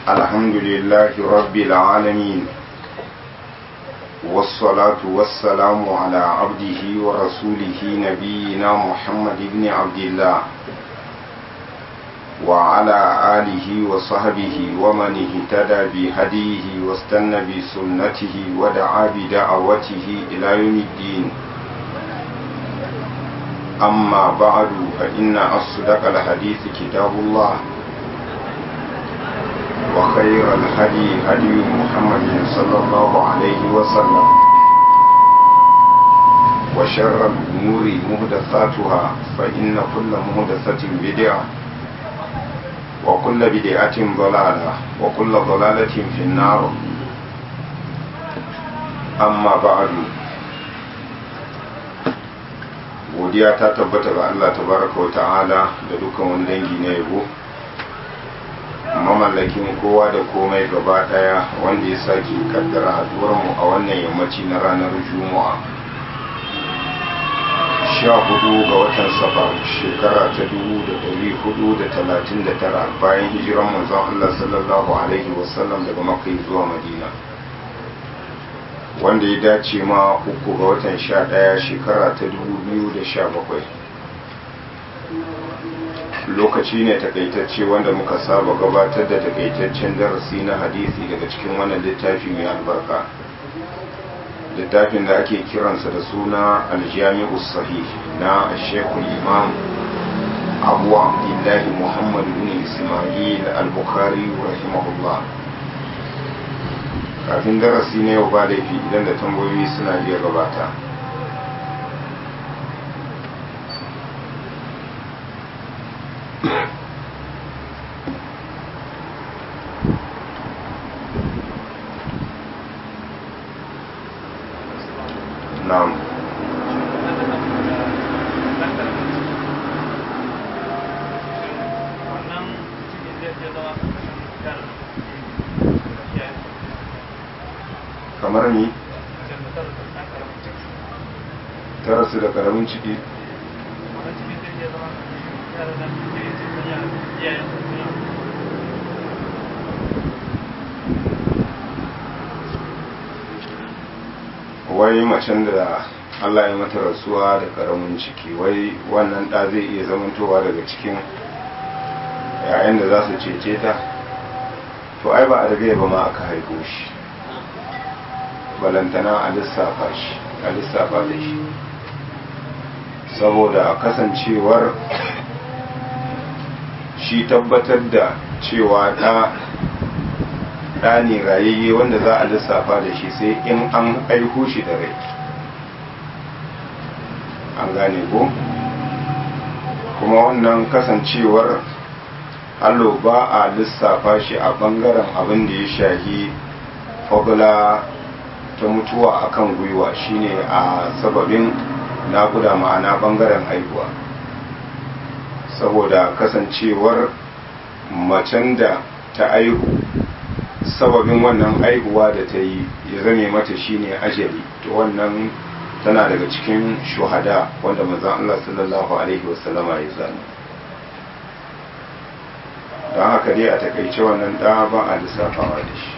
الحمد لله رب العالمين والصلاة والسلام على عبده ورسوله نبينا محمد بن عبد الله وعلى آله وصحبه ومن اهتدى بهديه واستنى بسنته ودعا بدعوته إلى يوم الدين أما بعد فإن أصدق الحديث كتاب الله وخير الهدي هدي محمد صلى الله عليه وسلم وشر الأمور مهدثاتها فإن كل مهدثة بدعة وكل بدعة ضلالة وكل ضلالة في النار أما بعد godiya ta tabbata ga Allah tabaraka wa ta'ala da dukkan wani dangi na yabo mamallakin kowa da komai gaba daya wanda ya sake kaddara haduwar mu a wannan yammaci na ranar juma'a sha hudu ga watan safar shekara ta dubu da dari hudu da talatin da tara bayan hijiran manzon Allah sallallahu alaihi wasallam daga makka zuwa madina wanda ya dace ma uku ga watan sha ɗaya shekara ta dubu biyu da sha bakwai lokaci ne takaitacce wanda muka saba gabatar da takaitaccen darasi na hadisi daga cikin wannan littafi mai albarka littafin da ake kiransa da suna aljami'u sahih na shekul imam abu abdullahi muhammad bin ismail al-bukhari rahimahullah kafin darasi na yau ba laifi idan da tambayoyi suna iya gabata na'am kamar ni ta rasu da karamin ciki wai macen da Allah ya mata rasuwa da karamin ciki wai wannan ɗa zai iya zamantowa daga cikin yayin da za su cece ta to ai ba a daga ba ma aka haifo shi balantana a lissafa shi a lissafa da shi saboda kasancewar shi tabbatar da cewa ɗa ɗa ne rayayye wanda za a lissafa da shi sai in an aihu shi da rai an gane ko kuma wannan kasancewar allo ba a lissafa shi a ɓangaren abin da ya shahi fagula ta mutuwa akan gwiwa shine a sababin nakuda ma'ana bangaren haihuwa saboda kasancewar macen da ta aihu sababin wannan aihuwa da ta yi ya zame mata shine ajali to wannan tana daga cikin shuhada wanda manzon Allah sallallahu alaihi wasallama ya zana don haka dai a takaice wannan da ba a lissafawa da shi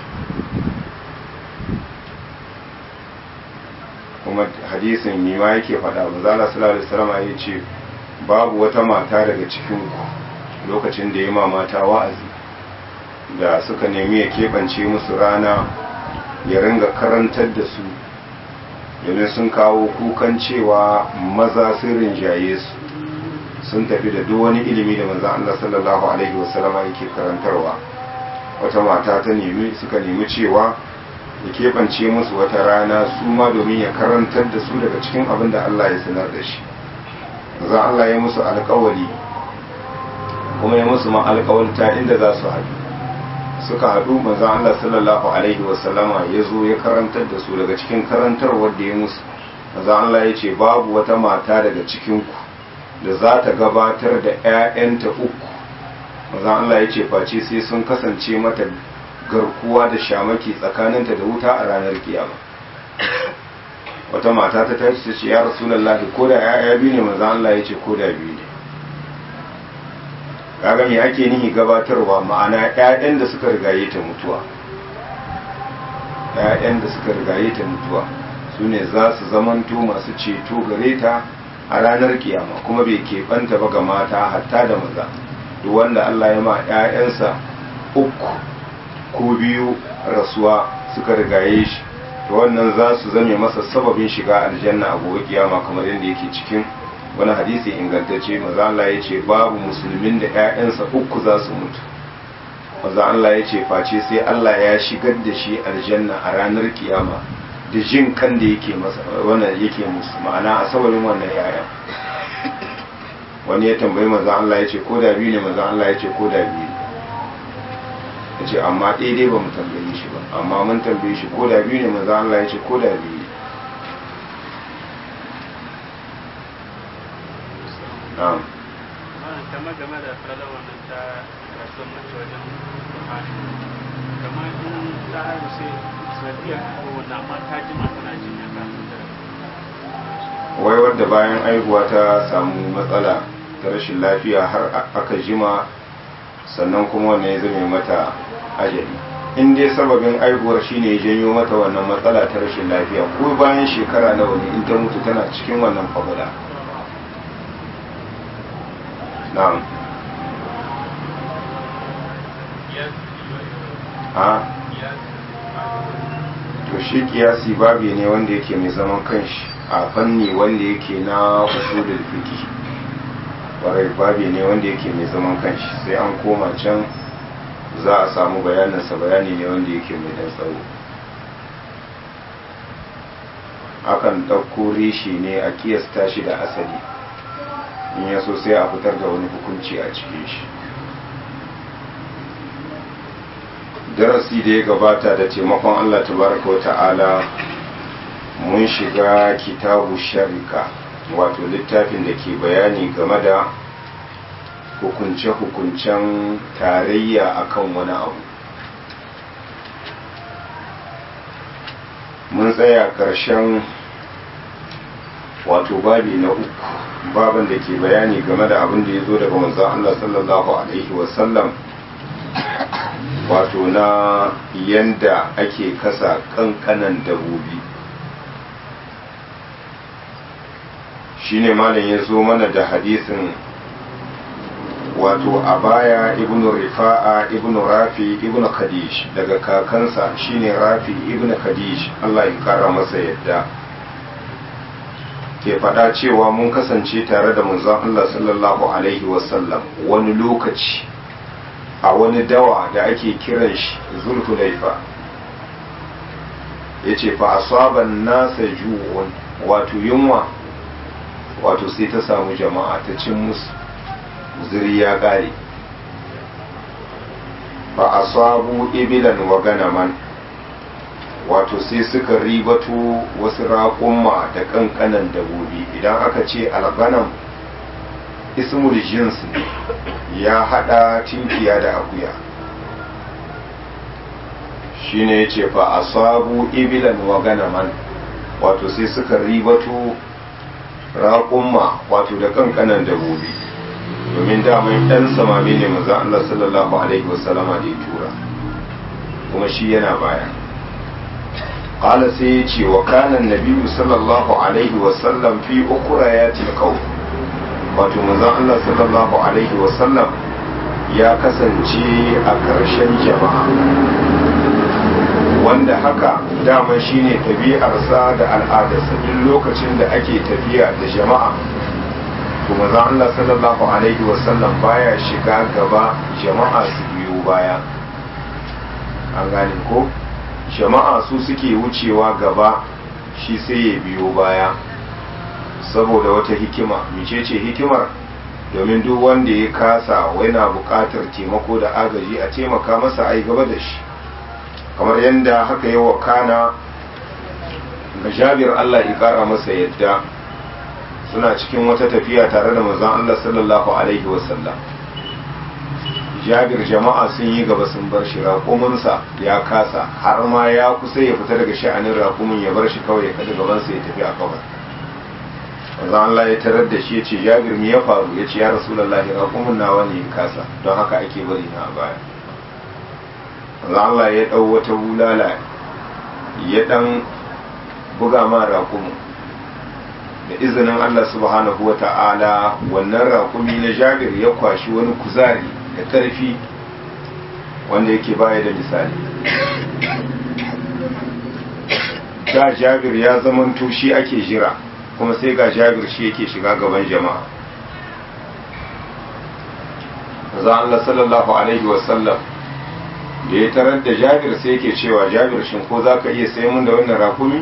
kuma hadisin ne ma yake faɗa ba zala sallallahu alaihi wasallam ya ce babu wata mata daga cikin ku lokacin da ya ma mata wa'azi da suka nemi ya keɓance musu rana ya ringa karantar da su domin sun kawo kukan cewa maza sun rinjaye su sun tafi da duk wani ilimi da manzon Allah sallallahu alaihi wasallama yake karantarwa wata mata ta nemi suka nemi cewa ya keɓance musu wata rana su ma domin ya karantar da su daga cikin abin da Allah ya sanar da shi za Allah ya musu alkawali kuma ya musu ma alkawalta inda za su haɗu suka haɗu manzan Allah sallallahu alaihi wasallama ya zo ya karantar da su daga cikin karantar wadda ya musu manzan Allah ya ce babu wata mata daga cikinku da za ta gabatar da 'ya'yanta uku manzan Allah ya ce face sai sun kasance mata garkuwa da shamaki tsakaninta da wuta a ranar kiyama wata mata ta tashi ta ce ya rasulullahi ko da ya'ya biyu ne manzo Allah ya ce ko da biyu ne kaga me ake nihi gabatarwa ma'ana ƴaƴan da suka rigaye ta mutuwa ƴaƴan da suka rigaye ta mutuwa su ne za su zamanto masu ceto gare ta a ranar kiyama kuma bai keɓanta ba ga mata hatta da maza duk wanda Allah ya ma ƴaƴansa uku ko biyu rasuwa suka rigaye shi to wannan za su zame masa sababin shiga aljanna a gobe kiyama kamar yadda yake cikin wani hadisi ingantacce maza Allah ya ce babu musulmin da 'ya'yansa uku za su mutu maza Allah ya ce face sai Allah ya shigar da shi aljanna a ranar kiyama da jin kan da yake masa wannan yake musu ma'ana a sababin wannan yaya wani ya tambayi maza Allah ya ce ko da biyu ne maza Allah ya ce ko da biyu ya ce amma daidai ba mu tambaye shi ba amma mun tambaye shi ko da biyu ne maza Allah ya ce ko da biyu na'am kamar game da fara wannan ta rasuwar mace wajen buhari kamar in ta haihu sai sanadiyar ko wannan amma ta jima tana jinya kafin ta wai wadda bayan aihuwa ta samu matsala ta rashin lafiya har aka jima sannan kuma wannan ya zame mata ajali in dai sababin aihuwar shine ya janyo mata wannan matsala ta rashin lafiya ko bayan shekara nawa ne in ta mutu tana cikin wannan fabula na'am a to shi kiyasi babi ne wanda yake mai zaman kanshi a fanni wanda yake na usulul fiqh warai babi ne wanda yake mai zaman kanshi sai an koma can za a samu bayaninsa bayani ne wanda yake mai dan tsawo akan ɗauko rishi ne a kiyasta shi da asali in ya so sai a fitar da wani hukunci a cikin shi darasi da ya gabata da taimakon allah tabaraka wa ta'ala mun shiga kitabu sharika wato littafin da ke bayani game da hukunce-hukuncen tarayya akan wani abu mun tsaya ƙarshen wato babi na uku baban da ke bayani game da abin da ya zo daga manzon Allah sallallahu alaihi wasallam wato na yanda ake kasa kankanan dabobi shine malam ya zo mana da hadisin wato a baya ibnu rifa'a ibnu rafi ibnu khadish daga kakansa shine rafi ibnu khadish Allah ya kara masa yadda ke faɗa cewa mun kasance tare da manzon Allah sallallahu alaihi wasallam wani lokaci a wani dawa da ake kiran shi zulhulaifa ya ce fa asaban nasa ju'un wato yunwa wato sai ta samu jama'a ta cin musu zuri ya ƙare fa asabu ibilan wa ganaman wato sai suka ribato wasu raƙumma da ƙanƙanan dabobi idan aka ce alganam ismul jins ya haɗa tinkiya da akuya shine ya ce fa asabu ibilan wa ganaman wato sai suka ribato raƙumma wato da ƙanƙanan dabobi domin daman ɗan samami ne maza Allah sallallahu alaihi wasallama da ya tura kuma shi yana baya قال سيتي وكان النبي صلى الله عليه وسلم في أخريات القوم wato manzon Allah sallallahu alaihi wasallam ya kasance a ƙarshen jama'a wanda haka dama shine tabi'arsa da al'adarsa duk lokacin da ake tafiya da jama'a to manzon Allah sallallahu alaihi wasallam baya shiga gaba jama'a su biyo baya an gane ko jama'a su suke wucewa gaba shi sai ya biyo baya saboda wata hikima micece hikimar domin duk wanda ya kasa na buƙatar taimako da agaji a taimaka masa a yi gaba da shi kamar yadda haka yi wa kana ga jabir Allah ya ƙara masa yadda suna cikin wata tafiya tare da manzon Allah sallallahu alaihi wasallam jabir jama'a sun yi gaba sun bar shi raƙuminsa ya kasa har ma ya kusa ya fita daga sha'anin raƙumin ya bar shi kawai ya kada gabansa ya tafi a kawai manzo Allah ya tarar da shi ya ce Jabir me ya faru ya ce ya Rasulullahi raƙumin nawa ne kasa don haka ake bari na a baya manzo Allah ya dau wata bulala ya dan buga ma raƙumin da izinin Allah subhanahu wa ta'ala wannan raƙumi na Jabir ya kwashi wani kuzari da ƙarfi wanda yake baya da misali da Jabir ya zamanto shi ake jira kuma sai ga jabir shi yake shiga gaban jama'a za Allah sallallahu alaihi wasallam da ya tarar da jabir sai yake cewa jabir shin ko za ka iya sai mun da wannan rakumi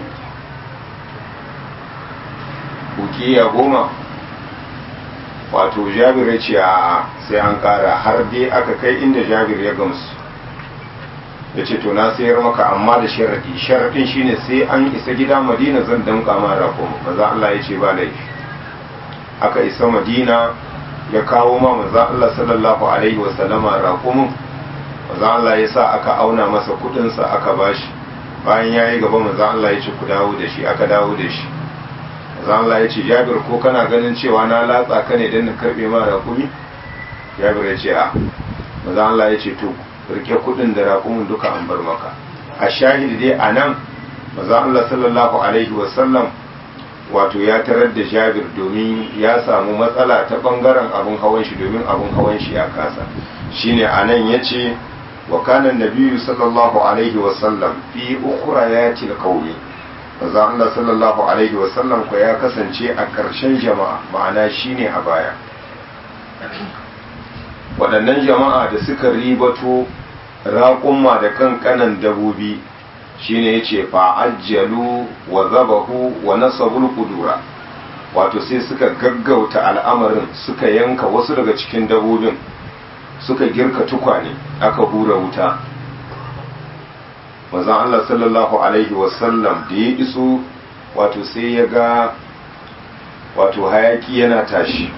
bukiya goma wato jabir ya ce a sai an kara har dai aka kai inda jabir ya gamsu ya ce to na sayar maka amma da sharaɗi sharaɗin shine sai an isa gida madina zan damƙa ma rakon maza Allah ya ce ba laifi aka isa madina ya kawo ma maza Allah sallallahu alaihi wasallama rakumin maza Allah ya sa aka auna masa kudinsa aka bashi bayan ya yi gaba maza Allah ya ce ku dawo da shi aka dawo da shi maza Allah ya ce jabir ko kana ganin cewa na latsa ka ne don na karɓe ma rakumi jabir ya ce a maza Allah ya ce to rike kudin da raƙumin duka an bar maka a shahidi dai a nan maza Allah sallallahu alaihi wasallam wato ya tarar da jabir domin ya samu matsala ta bangaren abin hawan shi domin abin hawan shi ya kasa shine a nan ya ce wa kanan nabiyu sallallahu alaihi wasallam fi ukhrayati alqawmi maza Allah sallallahu alaihi wasallam ko ya kasance a ƙarshen jama'a ma'ana shine a baya waɗannan jama'a da suka ribato raƙumma da kankanan dabobi shine yace fa'ajjalu wa zabahu wa nasabul qudura wato sai suka gaggauta al'amarin suka yanka wasu daga cikin dabobin suka girka tukwane aka hura wuta manzon Allah sallallahu alaihi wasallam da ya iso wato sai ya ga wato hayaki yana tashi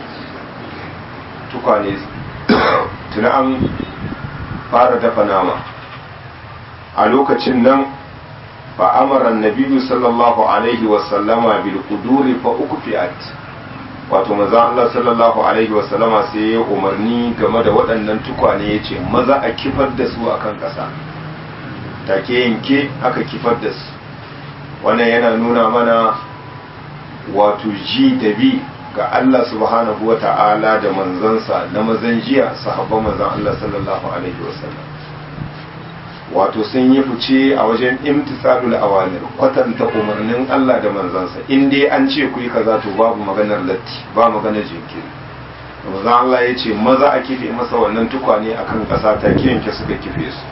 tukwane tuna an fara dafa nama a lokacin nan fa amara annabi sallallahu alaihi wasallama bil quduri fa ukfiat wato maza Allah sallallahu alaihi wasallama sai ya umarni game da waɗannan tukwane yace maza a kifar da su akan ƙasa take yanke aka kifar da su wannan yana nuna mana wato ji da bi ga Allah subhanahu wa ta'ala da manzansa na mazan jiya sahabban manzan Allah sallallahu alaihi wasallam wato sun yi fice a wajen imtisalul awamir kwatanta umarnin Allah da manzansa in dai an ce ku yi kaza to babu maganar latti ba maganar jinkiri manzan Allah ya ce maza a kife masa wannan tukwane akan ƙasa ta yanke suka kife su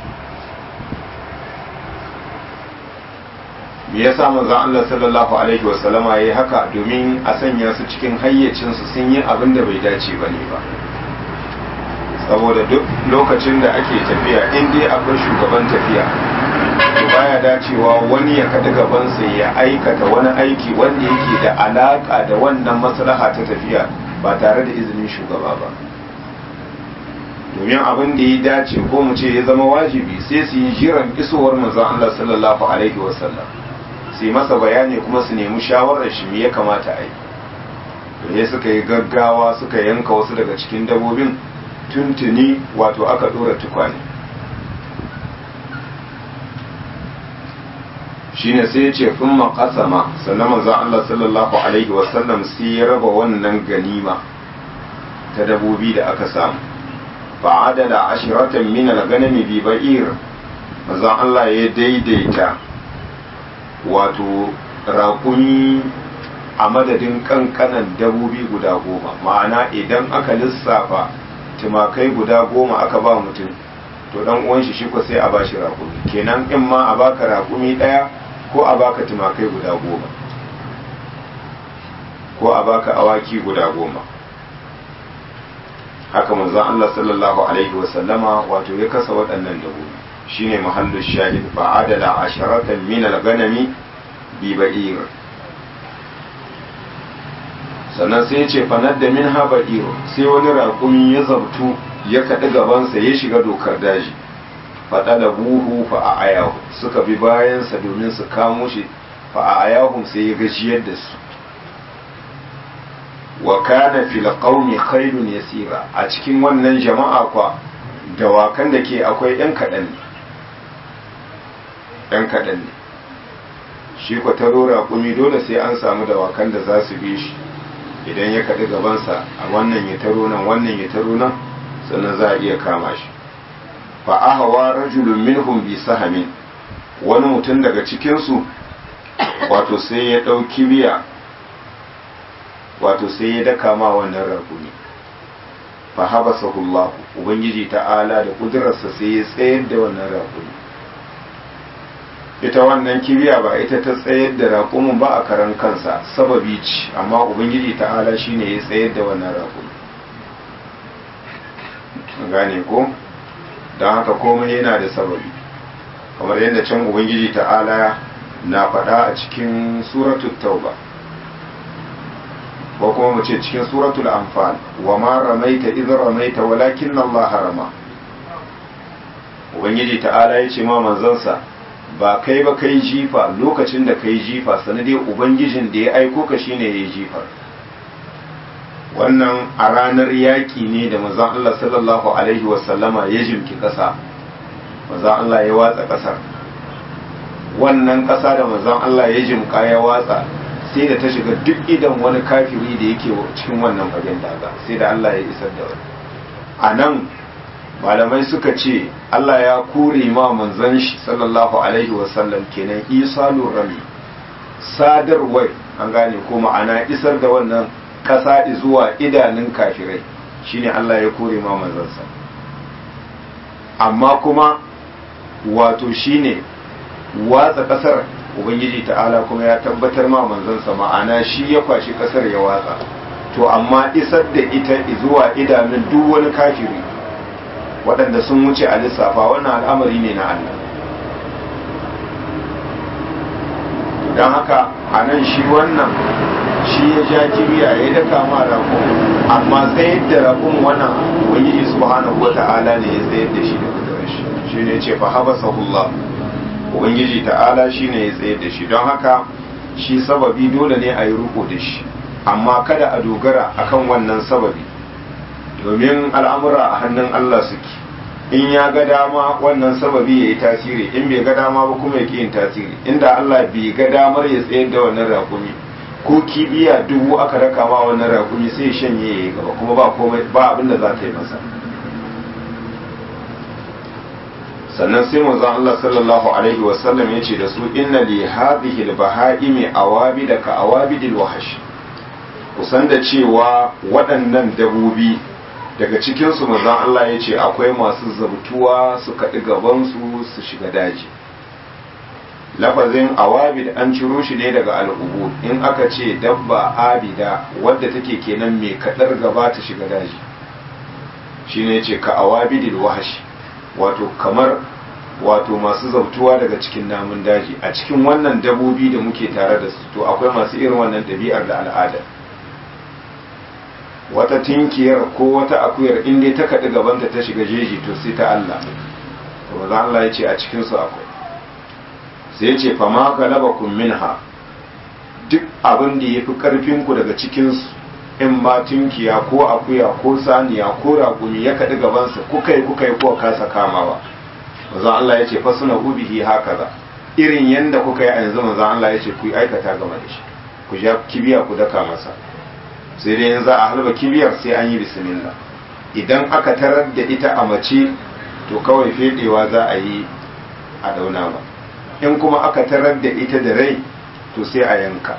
me yasa manzon Allah sallallahu alaihi wasallama yayi haka domin a sanya su cikin hayyacin su sun yi abin da bai dace bane ba saboda duk lokacin da ake tafiya in dai akwai shugaban tafiya to baya dacewa wani ya kada gaban sa ya aikata wani aiki wanda yake da alaka da wannan maslaha ta tafiya ba tare da izinin shugaba ba domin abin da ya dace ko mu ce ya zama wajibi sai su yi jiran isowar manzon Allah sallallahu alaihi wasallam su yi masa bayani kuma su nemi shawarar shi me ya kamata a yi ne suka yi gaggawa suka yanka wasu daga cikin dabobin tuntuni wato aka dora tukwane shine sai ya ce fin makasama sannan manzon Allah sallallahu alaihi wasallam sai ya raba wannan ganima ta dabobi da aka samu fa'adala ashiratan min al-ganami bi ba'ir manzon Allah ya daidaita wato raƙumi a madadin kankanan dabobi guda goma ma'ana idan aka lissafa tumakai guda goma aka ba mutum to dan uwan shi shi ko sai a bashi raƙumi kenan in ma a baka raƙumi ɗaya ko a baka tumakai guda goma ko a baka awaki guda goma haka manzon Allah sallallahu alaihi wa sallama wato ya kasa waɗannan dabobi shine mahallu shahid fa adala asharatan min al-ganami bi ba'ir sannan sai ya ce fanar da min haba'ir sai wani raƙumi ya zabtu ya kaɗi gabansa ya shiga dokar daji faɗa da buhu fa a ayahu suka bi bayansa domin su kamo shi fa a ayahu sai ya gajiyar da su wa kana fil qaumi khairun yasira a cikin wannan jama'a kwa dawakan da ke akwai yan kaɗan ne yan kaɗan ne shi kwa taro raƙumi dole sai an samu dawakan da za su bi shi idan ya kaɗi gabansa a wannan ya taro nan wannan ya taro nan sannan za a iya kama shi fa ahawa rajulun minhum bi sahamin wani mutum daga cikinsu wato sai ya ɗauki biya wato sai ya daka ma wannan raƙumi fa habasahu Allah ubangiji ta'ala da kudurarsa sai ya tsayar da wannan raƙumi ita wannan kibiya ba ita ta tsayar da raƙumin ba a karan kansa sababi ce amma ubangiji ta'ala shine ya tsayar da wannan raƙumi gane ko don haka komai yana da sababi kamar yadda can ubangiji ta'ala na faɗa a cikin suratul tauba ko kuma mu ce cikin suratul anfal wa ma ramaita idh ramaita walakin Allah harama ubangiji ta'ala ya ce ma manzansa ba kai ba kai jifa lokacin da kai jifa sanadai ubangijin da ya aiko ka shine ya jifa wannan a ranar yaƙi ne da manzon Allah sallallahu alaihi wasallama ya jimki ƙasa manzon Allah ya watsa ƙasar wannan ƙasa da manzon Allah ya jimka ya watsa sai da ta shiga duk idan wani kafiri da yake cikin wannan fagen daga sai da Allah ya isar da wani a nan malamai suka ce Allah ya kure ma manzon shi sallallahu alaihi wasallam kenan isalur rami sadarwar an gane ko ma'ana isar da wannan ƙasa zuwa idanun kafirai shine Allah ya kore ma manzansa amma kuma wato shine watsa ƙasar ubangiji ta'ala kuma ya tabbatar ma manzansa ma'ana shi ya kwashi ƙasar ya watsa to amma isar da ita zuwa idanun duk wani kafiri waɗanda sun wuce a lissafa wannan al'amari ne na Allah don haka a nan shi wannan shi ya ja kibiya ya daka ma rakun amma tsayar da rakun wannan ubangiji subhanahu wa ta'ala ne ya tsayar da shi da kudurar shi shi ne ce fa habasahullah ubangiji ta'ala shi ne ya tsayar da shi don haka shi sababi dole ne a yi ruko da shi amma kada a dogara akan wannan sababi domin al'amura a hannun Allah suke in ya ga dama wannan sababi ya yi tasiri in bai ga dama ba kuma ya yin tasiri inda Allah bai ga damar ya tsayar da wannan rakumi ko kibiya dubu aka raka ma wannan rakumi sai shanye ya yi gaba kuma ba komai ba abin da za ta yi masa sannan sai manzon Allah sallallahu alaihi wasallam ya ce da su inna li hadhihi al-baha'imi awabida ka awabidil wahash kusan da cewa waɗannan dabobi daga cikinsu manzon Allah ya ce akwai masu zabtuwa su kaɗi gabansu su shiga daji lafazin awabid an ciro shi ne daga al'ubu in aka ce dabba abida wadda take kenan mai kaɗar gaba ta shiga daji shi ne ce ka awabidil wahashi wato kamar wato masu zautuwa daga cikin namun daji a cikin wannan dabobi da muke tare da su to akwai masu irin wannan ɗabi'ar da al'ada wata tinkiyar ko wata akuyar in dai ta kaɗi gabanta ta shiga jeji to sai ta Allah to maza Allah ya ce a cikinsu akwai sai ya ce fama galabakun minha duk abin da ya fi ƙarfinku daga cikinsu in ma tinkiya ko akuya ko saniya ko raƙumi ya kaɗi gabansa kuka yi kuka yi ko kasa kamawa maza Allah ya ce fa suna ubihi haka za irin yanda kuka yi a yanzu maza Allah ya ce ku yi aikata game da shi ku ja kibiya ku daka masa sai dai za a halba kibiyar sai an yi bismillah idan aka tarar da ita a mace to kawai fedewa za a yi a dauna ba in kuma aka tarar da ita da rai to sai a yanka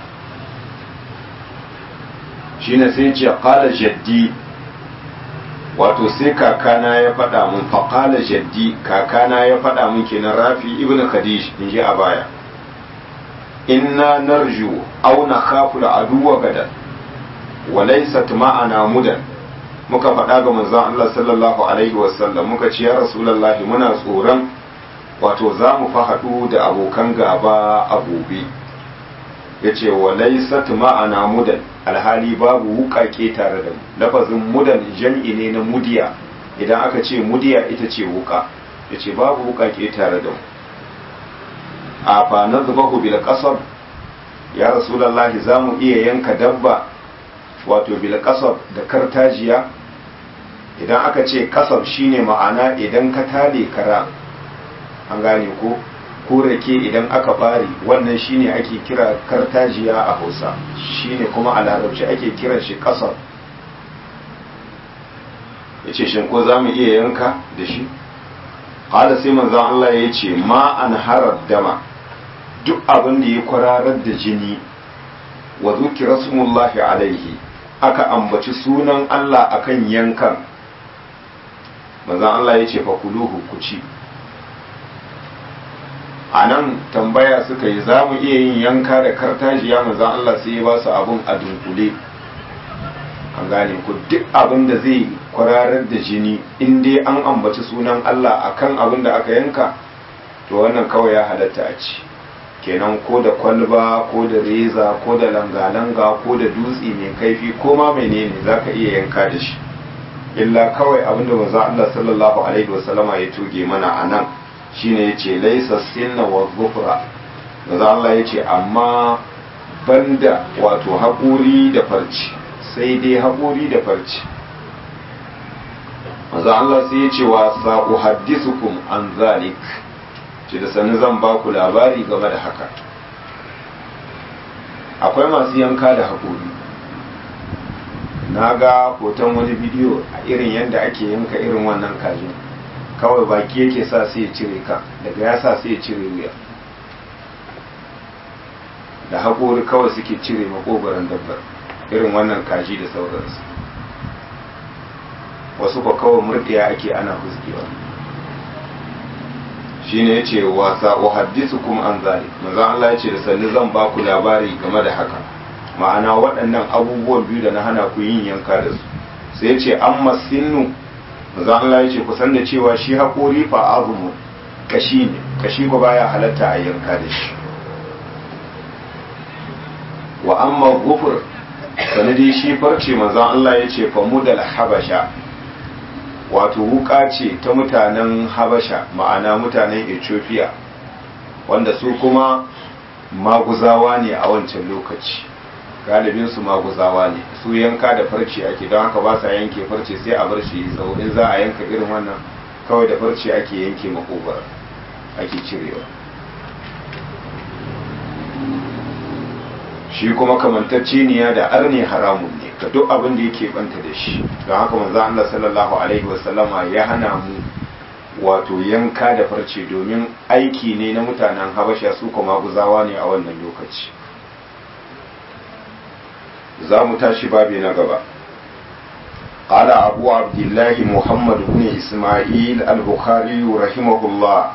shine sai ce qala jaddi wato sai kakana ya faɗa mun faƙala jaddi kakana ya faɗa mun kenan rafi ibn khadish in ji a baya inna narju aw nakhafu al-aduwa gadan walaisat ma'ana mudan muka faɗa ga manzon Allah sallallahu alaihi wasallam muka ce ya rasulullahi muna tsoron wato za mu fa haɗu da abokan gaba a gobe ya ce walaisat ma'ana mudan alhali babu wuƙaƙe tare da mu lafazin mudan jam'i ne na mudiya idan aka ce mudiya ita ce wuƙa ya ce babu wuƙaƙe tare da mu a fa na zubahu bil qasab ya rasulullahi za mu iya yanka dabba wato bil kasab da kartajiya idan aka ce kasab shine ma'ana idan ka tale kara an gane ko ko rake idan aka bari wannan shine ake kira kartajiya a hausa shine kuma a larabci ake kiran shi kasab ya ce shin ko za mu iya yanka da shi ƙada sai manzan Allah ya ce ma an harar dama duk abin da ya kwararar da jini wa zuki rasulullahi alaihi aka ambaci sunan Allah akan yankan manzan Allah ya ce fakuluhu ku ci a nan tambaya suka yi za mu iya yin yanka da kartajiya manzan Allah sai ya ba su abin a dunkule an gane ku duk abin da zai kwararar da jini in dai an ambaci sunan Allah akan abin da aka yanka to wannan kawai ya halatta a ci kenan ko da kwalba ko da reza ko da langa-langa ko da dutse mai kaifi ko ma menene za ka iya yanka da shi illa kawai abin da manzo Allah sallallahu alaihi wasallama ya tuge mana a nan shine yace laisa sinna wa ghufra manzo Allah yace amma banda wato haƙuri da farci sai dai haƙuri da farci maza Allah sai ya ce wa sa'u haddisukum an zalik ce da sani zan ba ku labari game da haka akwai masu yanka da haƙuri na ga hoton wani bidiyo a irin yadda ake yanka irin wannan kajin kawai baki yake sa sai ya cire ka daga ya sa sai ya cire wuya da haƙori kawai suke cire makogoron dabbar irin wannan kaji da sauransu wasu ba kawai murdiya ake ana huskewa shi ne ya ce wasa wa haddisu kuma an zali manzan Allah ya ce da sannu zan ba ku labari game da haka ma'ana waɗannan abubuwan biyu da na hana ku yin yanka da su sai ya ce an masinu manzan Allah ya ce ku san da cewa shi haƙori fa azumu kashi ne kashi ba baya halatta a yanka da shi wa amma gufur sanadi shi farce manzon Allah ya ce famudal habasha wato wuka ce ta mutanen habasha ma'ana mutanen ethiopia wanda su kuma maguzawa ne a wancan lokaci galibin su maguzawa ne su yanka da farce ake don haka ba sa yanke farce sai a bar shi tsawo in za a yanka irin wannan kawai da farce ake yanke makobar ake cirewa shi kuma kamantacce niya da arne haramun ne ga duk abin da yake banta da shi don haka manzo Allah sallallahu alaihi wasallama ya hana mu wato yanka da farce domin aiki ne na mutanen habasha su kuma guzawa ne a wannan lokaci za mu tashi babi na gaba قال أبو عبد الله محمد بن إسماعيل البخاري رحمه الله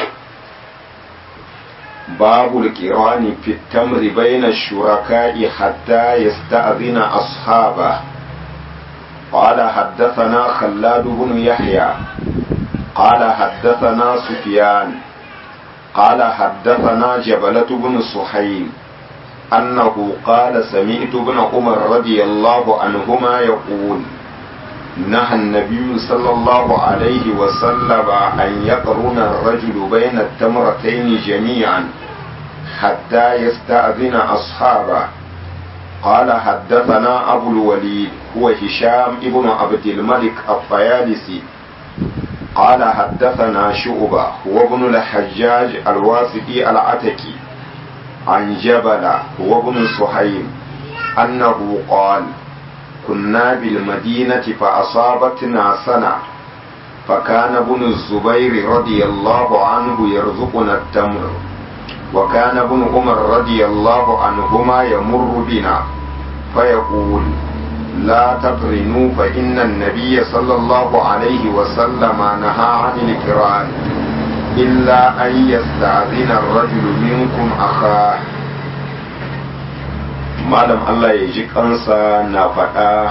باب القران في التمر بين الشركاء حتى يستأذن أصحابه قال حدثنا خلاد بن يحيى قال حدثنا سفيان قال حدثنا جبلة بن سحيم أنه قال سمعت ابن عمر رضي الله عنهما يقول نهى النبي صلى الله عليه وسلم أن يقرن الرجل بين التمرتين جميعا حتى يستأذن أصحابه قال حدثنا أبو الوليد هو هشام ابن عبد الملك الطيالسي قال حدثنا شعبة هو ابن الحجاج الواسطي العتكي عن جبل هو ابن سحيم أنه قال كنا بالمدينة فأصابتنا سنة فكان ابن الزبير رضي الله عنه يرزقنا التمر وكان ابن عمر رضي الله عنهما يمر بنا فيقول لا تقرنوا فإن النبي صلى الله عليه وسلم نهى عن الكران إلا أن يستأذن الرجل منكم أخاه malam Allah ya ji kansa na faɗa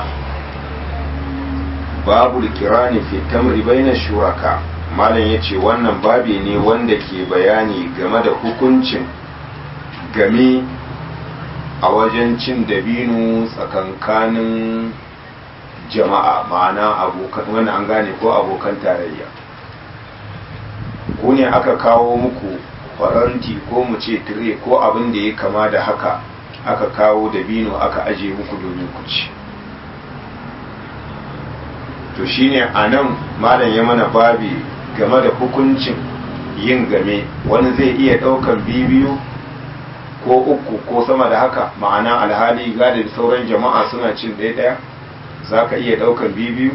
babu kirani fi tamri baina shuraka malam ya ce wannan babi ne wanda ke bayani game da hukuncin game a wajen cin dabino tsakankanin jama'a ma'ana abokan wani an gane ko abokan tarayya ku ne aka kawo muku faranti ko mu ce tire ko abin da ya kama da haka aka kawo dabino aka aje muku domin ku ci to shine a nan malam ya mana babi game da hukuncin yin game wani zai iya ɗaukan bibiyu ko uku ko sama da haka ma'ana alhali gada da sauran jama'a suna cin ɗaya ɗaya za ka iya ɗaukan bibiyu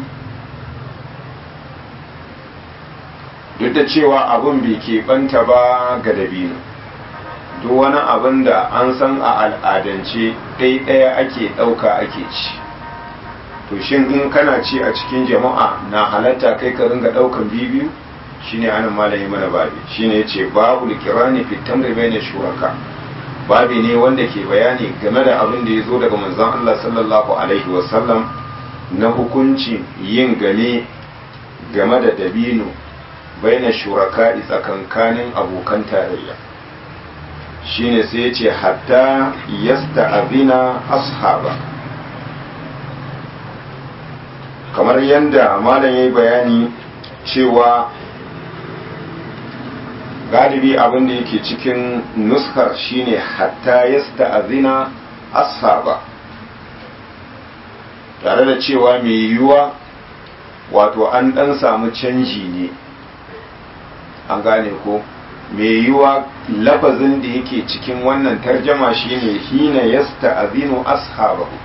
duk da cewa abin bai keɓanta ba ga dabino duk wani abin da an san a al'adance ɗaya ake ɗauka ake ci to shin in kana ci a cikin jama'a na halatta kai ka ringa ɗaukan bibiyu shine anan malami mana babi shine yace babu likirani fi tamri bayna shuraka babi ne wanda ke bayani game da abin da ya zo daga manzon Allah sallallahu alaihi wasallam na hukuncin yin game game da dabino baina shuraka tsakankanin abokan tarayya shine sai yace hatta yasta'abina ashaba kamar yadda malam yayi bayani cewa galibi abin da yake cikin nuskar shine hatta yasta'azina ashaba tare da cewa mai yiwuwa wato an dan samu canji ne an gane ko mai yiwuwa lafazin da yake cikin wannan tarjama shine hina yasta'azinu ashabahu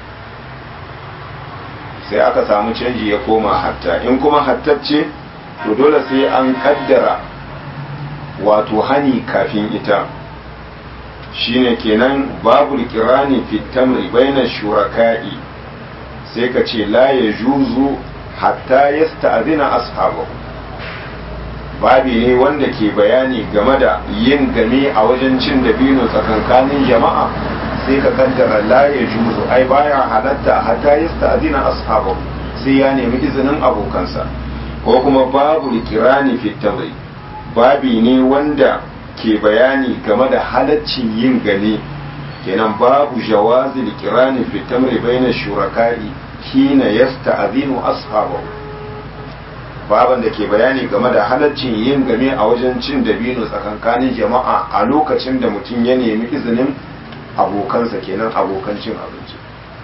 sai aka samu canji ya koma hatta in kuma hattacce to dole sai an kaddara wato hani kafin ita shine kenan babu kirani fitamri baina shuraka'i sai ka ce la ya juzu hatta yasta'zina ashabahu babi ne wanda ke bayani game da yin game a wajen cin dabino tsakankanin jama'a sai ka kaddara la ya juzu ai baya halatta hatta yasta'zina ashabahu sai ya nemi izinin abokansa ko kuma babu kirani fitamri babi ne wanda ke bayani game da halaccin yin gani kenan babu jawazi likirani fi tamri baina shuraka'i hina yasta'zinu ashabahu baban da ke bayani game da halaccin yin game a wajen cin dabino tsakankanin jama'a a lokacin da mutum ya nemi izinin abokansa kenan abokan cin abinci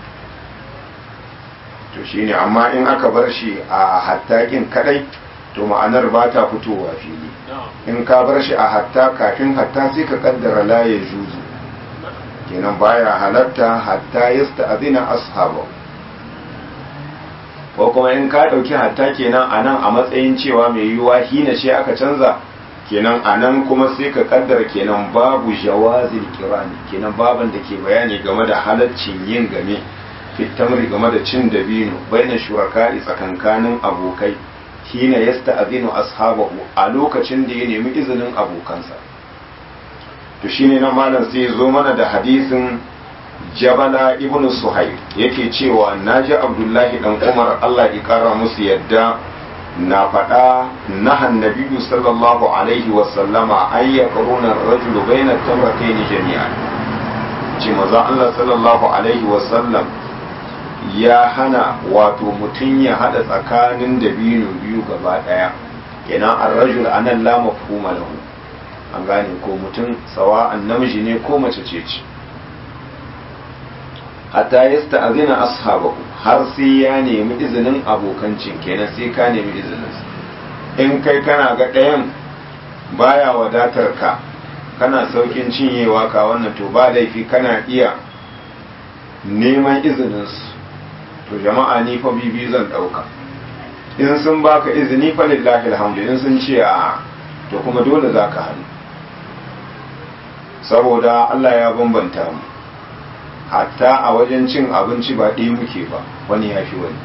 to shine amma in aka bar shi a hattakin kadai to ma'anar ba ta fitowa fili in ka bar shi a hatta kafin hatta sai ka kaddara la ya juzu kenan baya halatta hatta yasta'zina ashabu ko kuma in ka dauki hatta kenan anan a matsayin cewa mai yiwuwa hina ce aka canza kenan anan kuma sai ka kaddara kenan babu jawazil kirani kenan baban da ke bayani game da halaccin yin game fitamri game da cin dabino baina shuraka'i tsakankanin abokai hina yasta'zinu ashabahu a lokacin da ya nemi izinin abokansa to shine nan malam sai zo mana da hadisin Jabala ibn Suhaib yake cewa naji Abdullahi dan Umar Allah ya kara musu yadda na faɗa nahan nabiyyu sallallahu alaihi wa sallama ay yaqruna ar-rajulu bayna tamratayn jami'an ce maza Allah sallallahu alaihi wa sallam ya hana wato mutum ya hada tsakanin dabino biyu gaba daya kenan ar-rajul anan la mafhuma lahu an gane ko mutum sawa'an namiji ne ko mace ce ce hatta yasta'zina ashabahu har sai ya nemi izinin abokancin kenan sai ka nemi izinin in kai kana ga ɗayan baya wadatar ka kana saukin cinyewa ka wannan to ba laifi kana iya neman izinin su to jama'a ni fa bibi zan ɗauka in sun baka izini fa lillahi alhamdu in sun ce a to kuma dole za ka hannu saboda Allah ya bambanta mu hatta a wajen cin abinci ba ɗaya muke ba wani ya fi wani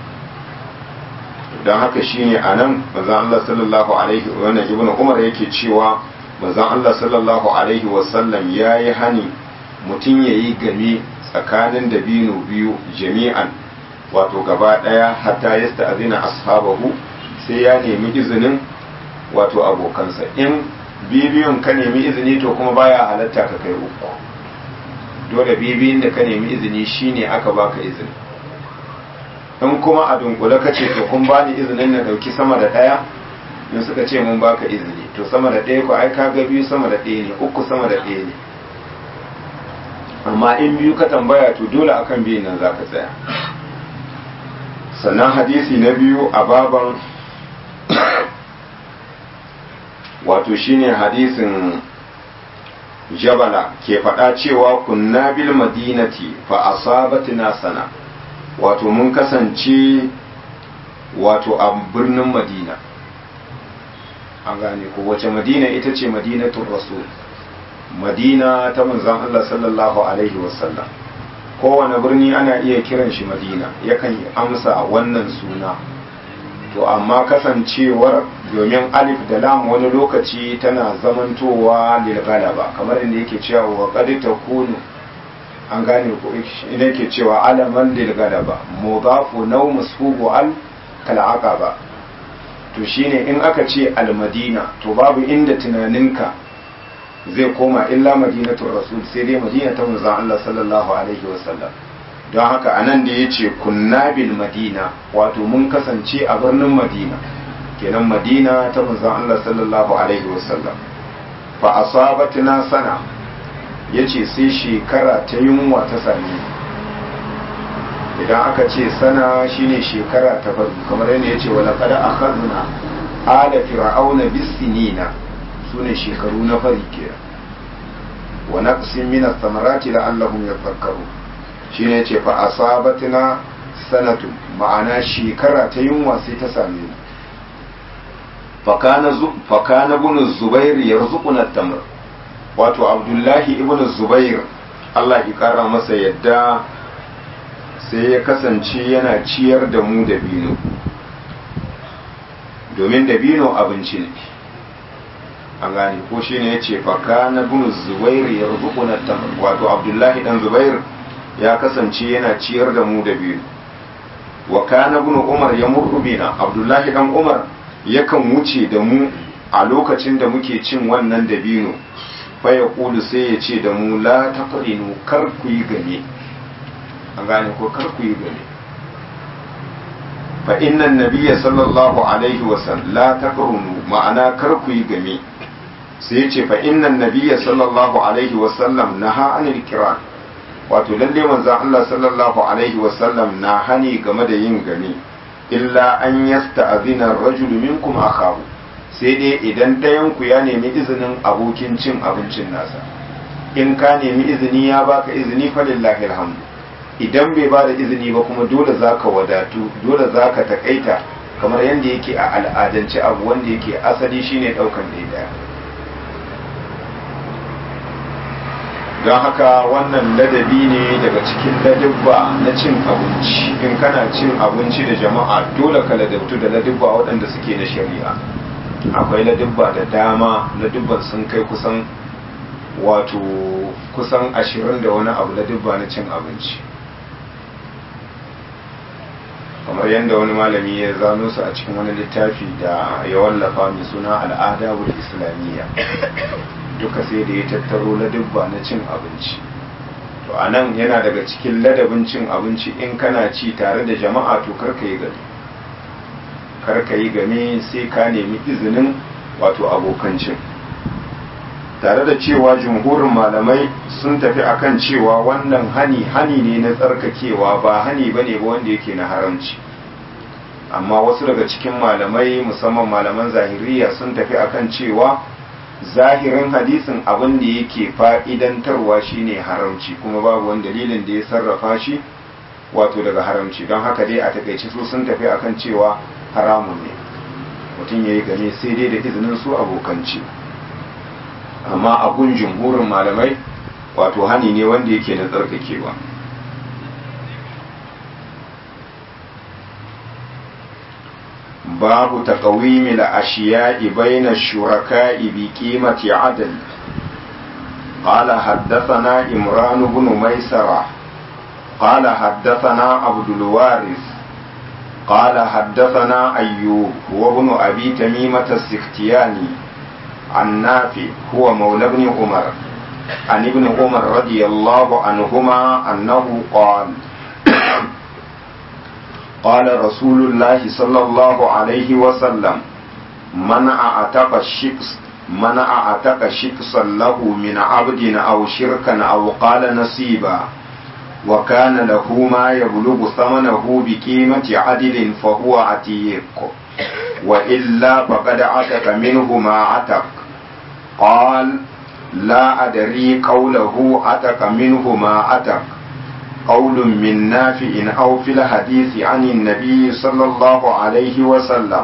don haka shine a nan mazan Allah sallallahu alaihi wannan ibn umar yake cewa mazan Allah sallallahu alaihi wasallam ya yi hani mutum ya yi game tsakanin dabino biyu jami'an wato gaba ɗaya hatta ya sta'azina ashabahu sai ya nemi izinin wato abokansa in bibiyun ka nemi izini to kuma baya halatta ka kai uku dole bibiyin da ka nemi izini shine aka baka izini in kuma a dunkule ka ce to kun bani izinin na dauki sama da daya in suka ce mun baka izini to sama da daya ko ai ka ga biyu sama da daya ne uku sama da daya ne amma in biyu ka tambaya to dole akan biyun nan zaka tsaya sannan hadisi na biyu a baban wato shine hadisin jabala ke faɗa cewa kunna bil madinati fa asabatina sana wato mun kasance wato a birnin madina an gane ko wace madina ita ce madinatul rasul madina ta manzon Allah sallallahu alaihi wasallam kowane birni ana iya kiran shi madina yakan amsa wannan suna to amma kasancewar domin alif da lam wani lokaci tana zamantowa lil galaba kamar inda yake cewa wa qad takunu an gane ko inda yake cewa alaman lil galaba mudafu naw masfubu al kal aqaba to shine in aka ce al madina to babu inda tunaninka zai koma illa madinatul rasul sai dai madina ta manzon Allah sallallahu alaihi wasallam don haka anan da yace kunna bil madina wato mun kasance a birnin madina kenan madina ta manzon Allah sallallahu alaihi wasallam fa asabatna sana yace sai shekara ta yunwa ta same idan aka ce sana shine shekara ta farko kamar yadda yace wala qad akhadna ala fir'auna bisinina sune shekaru na fari kenan wa naqsin min ath-thamarati la'allahum yadhakkarun shine yace fa asabatna sanatu ma'ana shekara ta yunwa sai ta same mu fa kana fa kana ibn zubair yarzuquna at-tamr wato abdullahi ibn zubair Allah ya kara masa yadda sai ya kasance yana ciyar da mu da bino domin da bino abinci ne an gane ko shi ne ya ce faka na bin zubair ya rubuku na wato abdullahi dan zubair ya kasance yana ciyar da mu da biyu wa kana bin umar ya murru bina abdullahi dan umar yakan wuce da mu a lokacin da muke cin wannan dabino fa ya kulu sai ya ce da mu la taqrinu kar ku yi game an gane ko kar ku yi game fa inna nabiyya sallallahu alaihi wasallam la taqrunu ma'ana kar ku yi game sai ce fa innan nabiyya sallallahu alaihi wasallam naha anil kiran wato lalle manzo Allah sallallahu alaihi wasallam na hani game da yin gani illa an yasta'zina ar-rajul minkum akahu sai dai idan ɗayan ku ya nemi izinin abokin cin abincin nasa in ka nemi izini ya baka izini fa lillahi alhamdu idan bai bada izini ba kuma dole zaka wadatu dole zaka takaita kamar yadda yake a al'adance abu wanda yake asali shine daukan ɗaya don haka wannan ladabi ne daga cikin ladabba na cin abinci in kana cin abinci da jama'a dole ka ladabtu da ladabba waɗanda suke na shari'a akwai ladabba da dama ladabban sun kai kusan wato kusan ashirin da wani abu ladabba na cin abinci kamar yadda wani malami ya zano su a cikin wani littafi da ya wallafa mai suna al'adabul islamiyya duka sai da ya tattaro ladabba na cin abinci to a nan yana daga cikin ladabin cin abinci in kana ci tare da jama'a to karka yi gani karka yi game sai ka nemi izinin wato abokan cin tare da cewa jumhurin malamai sun tafi akan cewa wannan hani hani ne na tsarkakewa ba hani bane ba wanda yake na haramci amma wasu daga cikin malamai musamman malaman zahiriya sun tafi akan cewa zahirin hadisin abin da yake fa'idantarwa shine haramci kuma babu wani dalilin da ya sarrafa shi wato daga haramci don haka dai a takaice su sun tafi akan cewa haramun ne mutum ya yi game sai dai da izinin su abokanci amma abun jumhurin malamai wato hani ne wanda yake na tsarkakewa babu taqawimi al-ashiya'i bayna ash-shuraka'i bi qimati 'adl قال حدثنا إمران بن ميسرة قال حدثنا عبد الوارث قال حدثنا أيوب هو ابن أبي تميمة السختياني عن نافع هو مولى ابن عمر عن ابن عمر رضي الله عنهما أنه قال قال رسول الله صلى الله عليه وسلم من أعتق الشخص من أعتق شخصا له من عبد أو شركا أو قال نصيبا وكان له ما يبلغ ثمنه بقيمة عدل فهو عتيق وإلا فقد عتق منه ما عتق قال لا أدري قوله عتق منه ما عتق قول من نافع أو في الحديث عن النبي صلى الله عليه وسلم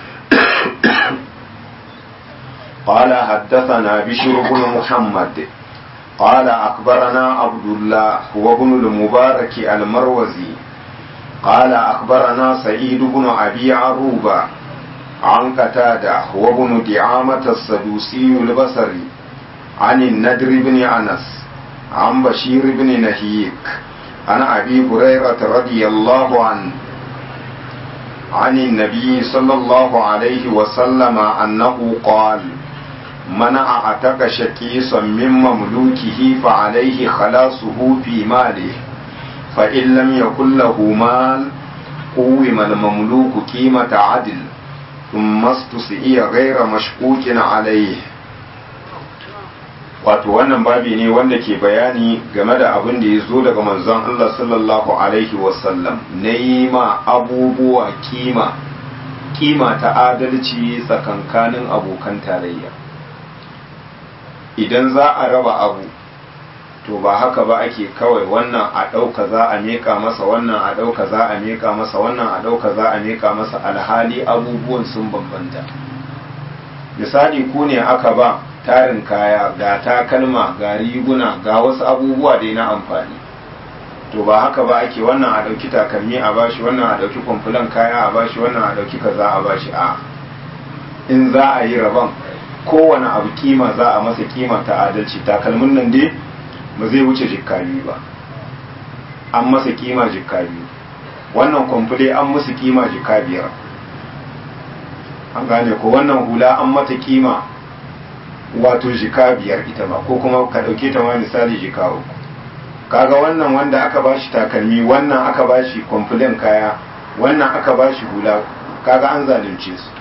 قال حدثنا بشر بن محمد قال أخبرنا عبد الله هو ابن المبارك المروزي قال أخبرنا سعيد بن أبي عروبة عن قتادة هو ابن دعامة السدوسي البصري عن الندر بن أنس عن بشير بن نهيك عن أبي هريرة رضي الله عنه عن النبي صلى الله عليه وسلم أنه قال من أعتق شكيصا من مملوكه فعليه خلاصه في ماله فإن لم يكن له مال قوم المملوك قيمة عدل ثم استسئي غير مشكوك عليه wato wannan babi ne wanda ke bayani game da abin da ya zo daga manzon Allah sallallahu alaihi wasallam na yi ma abubuwa kima kima ta adalci tsakankanin abokan tarayya idan za a raba abu to ba haka ba ake kawai wannan a ɗauka za a meka masa wannan a ɗauka za a meka masa wannan a ɗauka za a meka masa alhali abubuwan sun bambanta misali ku ne aka ba tarin kaya ga takalma ga riguna ga wasu abubuwa dai na amfani to ba haka ba ake wannan a ɗauki takalmi a bashi wannan a ɗauki kwamfulan kaya a bashi wannan a ɗauki kaza a bashi a in za a yi rabon kowane abu kima za a masa kima ta adalci takalmin nan dai ba zai wuce jikka biyu ba an masa kima jikka biyu wannan kwamfule an musu kima jikka biyar an gane ko wannan hula an mata kima wato jika biyar ita ba ko kuma ka ɗauke ta ma misali jika uku kaga wannan wanda aka bashi takalmi wannan aka bashi kwamfulen kaya wannan aka bashi hula kaga an zalunce su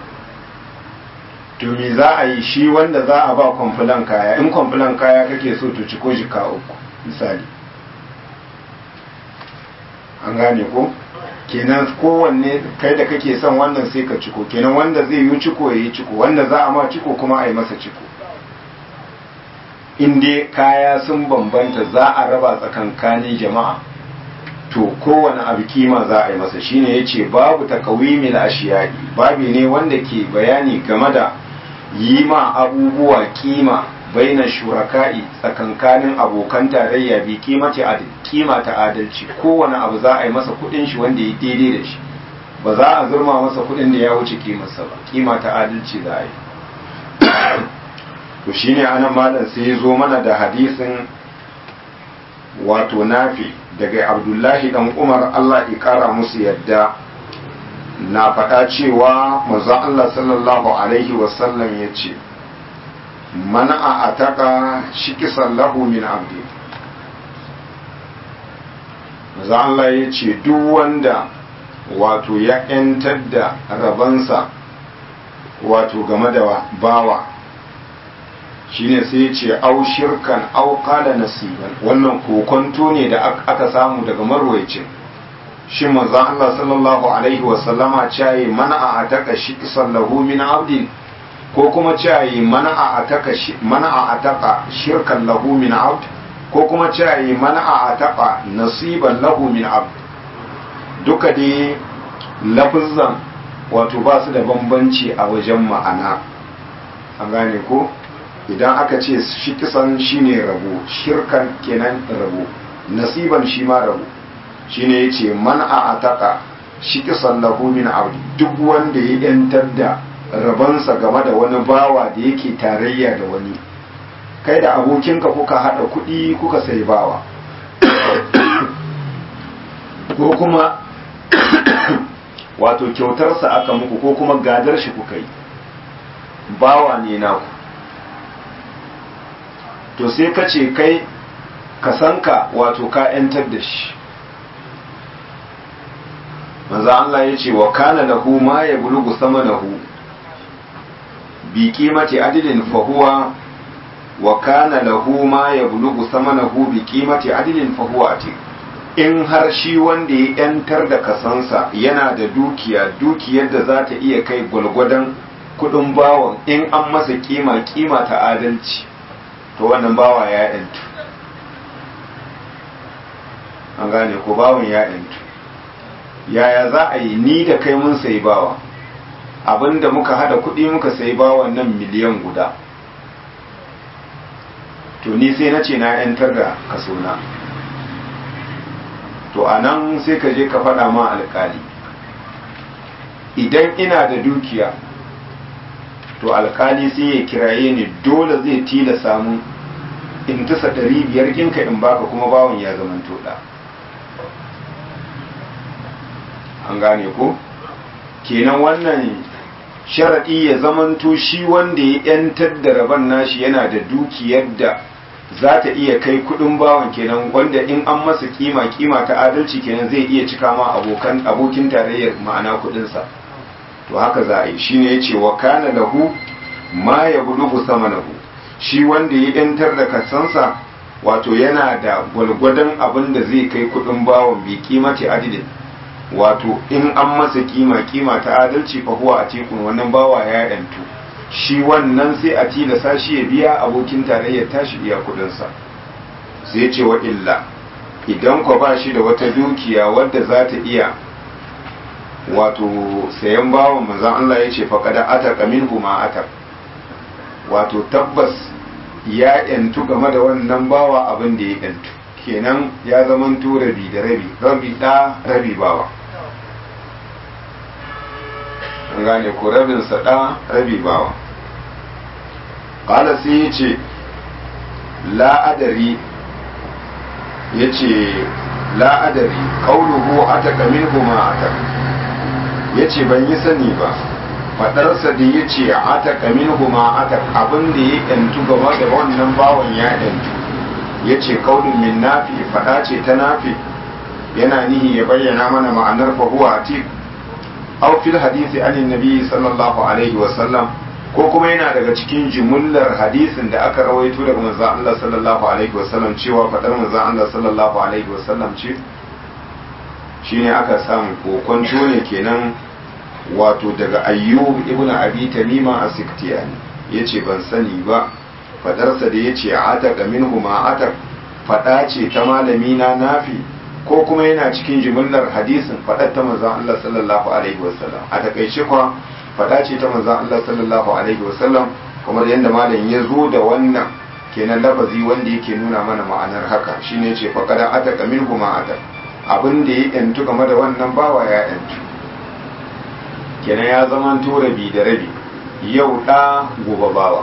to me za a yi shi wanda za a ba kwamfulan kaya in kwamfulan kaya kake so to ciko jika uku misali an gane ko kenan kowanne kai da kake son wannan sai ka ciko kenan wanda zai yi ciko ya yi ciko wanda za a ma ciko kuma a yi masa ciko in dai kaya sun bambanta za a raba tsakankanin jama'a to kowane abu kima za a yi masa shine ya ce babu takawimil ashiyai babi ne wanda ke bayani game da yi ma abubuwa kima baina shuraka'i tsakankanin abokan tarayya bi kimati adil kima ta adalci kowane abu za a yi masa kudin shi wanda ya daidai da shi ba za a zurma masa kudin da ya wuce kimarsa ba kima ta adalci za a yi to shine anan malam sai ya zo mana da hadisin wato nafi daga abdullahi dan umar allah ya kara musu yadda na faɗa cewa manzon allah sallallahu alaihi wasallam ya ce mana a ataka shikisan lahu min abdi manzon allah ya ce duk wanda wato ya 'yantar da rabansa wato game da bawa shine sai ya ce au shirkan au qala nasiban wannan kokonto ne da aka samu daga marwayacin shi manzon Allah sallallahu alaihi wa sallama cayi mana a ataka shi sallahu min abdin ko kuma cayi mana a ataka mana a ataka shirkan lahu min abd ko kuma cayi mana a ataka nasiban lahu min abd duka dai lafizan wato ba su da bambanci a wajen ma'ana an gane ko idan aka ce shi kisan shine rabo shirkan kenan rabo nasiban shi ma rabo shine yace man a ataka shi kisan lahu min abdi duk wanda ya yantar da rabansa game da wani bawa da yake tarayya da wani kai da abokinka kuka hada kuɗi kuka sai bawa ko kuma wato kyautarsa aka muku ko kuma gadar shi kuka yi bawa ne naku to sai ka ce kai ka san ka wato ka ‘yantar da shi manzo Allah ya ce wa kana lahu ma ya bulugu sama lahu bi kimati adilin fahuwa wa kana lahu ma ya bulugu sama lahu bi kimati adilin fahuwa ati in har shi wanda ya yantar da kasansa yana da dukiya dukiyar da za ta iya kai gwalgwadon kudin bawan in an masa kima kima ta adalci to wannan bawa ya yantu an gane ko bawan ya yantu yaya za a yi ni da kai mun sayi bawa abinda muka hada kudi muka sayi bawan nan miliyan guda to ni sai na ce na yantar da kasona to a nan sai ka je ka faɗa ma alkali idan ina da dukiya to alkali sai ya kiraye ni dole zai tila samu in tasa ɗari biyar kinka in baka kuma bawan ya zama toɗa an gane ko kenan wannan sharaɗi ya zamanto shi wanda ya 'yantar da rabon nashi yana da dukiyar da za ta iya kai kudin bawan kenan wanda in an masa kima kima ta adalci kenan zai iya cika ma abokan abokin tarayyar ma'ana kudinsa to haka za a yi shine yace wa kana lahu ma yablugu samanahu shi wanda ya yantar da kasansa wato yana da gwalgwadon abin da zai kai kudin bawan bi kimati adilin wato in an masa kima kima ta adalci fa huwa a tekun wannan bawa ya yantu shi wannan sai a tilasa shi ya biya abokin tarayyar tashi biya kudinsa sai ce wa illa idan kwa ba shi da wata dukiya wadda za ta iya wato sayan bawan manzan Allah ya ce faƙada ataka min huma atak wato tabbas ya yantu game da wannan bawa abin da ya yantu kenan ya zamanto rabi da rabi rabi da rabi bawa an gane ko rabin sada rabi bawa qala sai yace la adari yace la adari qawluhu ataka minhu ma ataka yace ban yi sani ba fadarsa da yace ataka minhu ma ataka abin da ya yantu game da wannan bawan ya yantu yace qaulun min nafi fada ce ta nafi yana nihi ya bayyana mana ma'anar fa huwa atiq aw fil hadisi anin nabi sallallahu alaihi wa sallam ko kuma yana daga cikin jumullar hadisin da aka rawaito daga manzon Allah sallallahu alaihi wa sallam cewa fadar manzon Allah sallallahu alaihi wa sallam ce shine aka samu kokonto ne kenan wato daga ayyub ibnu abi tamima as-siktiyani yace ban sani ba fadarsa da yace ataka minhu ma atak fada ce ta malami na nafi ko kuma yana cikin jimillar hadisin faɗar ta manzan Allah sallallahu alaihi wasallam a takaice kwa faɗa ce ta manzan Allah sallallahu alaihi wasallam kamar yadda malam ya zo da wannan kenan lafazi wanda yake nuna mana ma'anar haka shine ce faqada ataka minhu ma atak abin da ya yantu game da wannan bawa ya yantu kenan ya zama to rabi da rabi yau da gobe bawa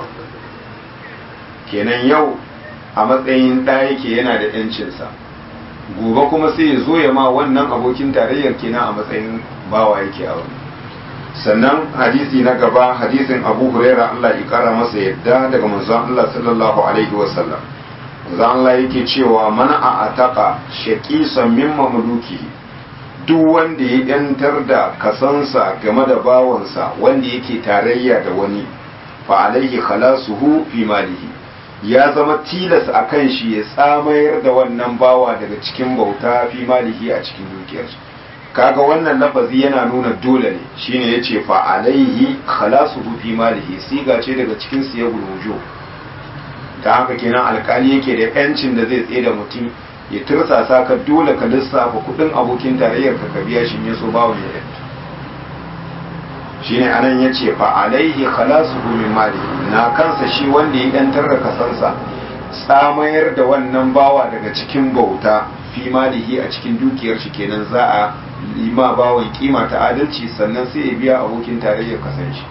kenan yau a matsayin ɗa yake yana da 'yancinsa gobe kuma sai ya zo ya ma wannan abokin tarayyar kenan a matsayin bawa yake a wani sannan hadisi na gaba hadisin abu huraira Allah ya kara masa yadda daga manzon Allah sallallahu alaihi wasallam manzon Allah yake cewa mana a ataka shaqisan min mamluki duk wanda ya yantar da kasansa game da bawansa wanda yake tarayya da wani fa alaihi khalasuhu fi malihi ya zama tilas a kan shi ya tsamayar da wannan bawa daga cikin bauta fi malihi a cikin dukiyarsa kaga wannan lafazi yana nuna dole ne shine yace fa alaihi khalasuhu fi malihi siga ce daga cikin siyagul wujo ta haka kenan alkali yake da yancin da zai tsaye da mutum ya tursasa ka dole ka lissafa kudin abokin tarayyar ka biya shi ne so bawon ya yanta shine anan yace fa alaihi khalasuhu min malihi na kansa shi wanda ya yantar da kasansa tsamayar da wannan bawa daga cikin bauta fi malihi a cikin dukiyar shi kenan za a lima bawan kima ta adalci sannan sai ya biya abokin tarayyar kasan shi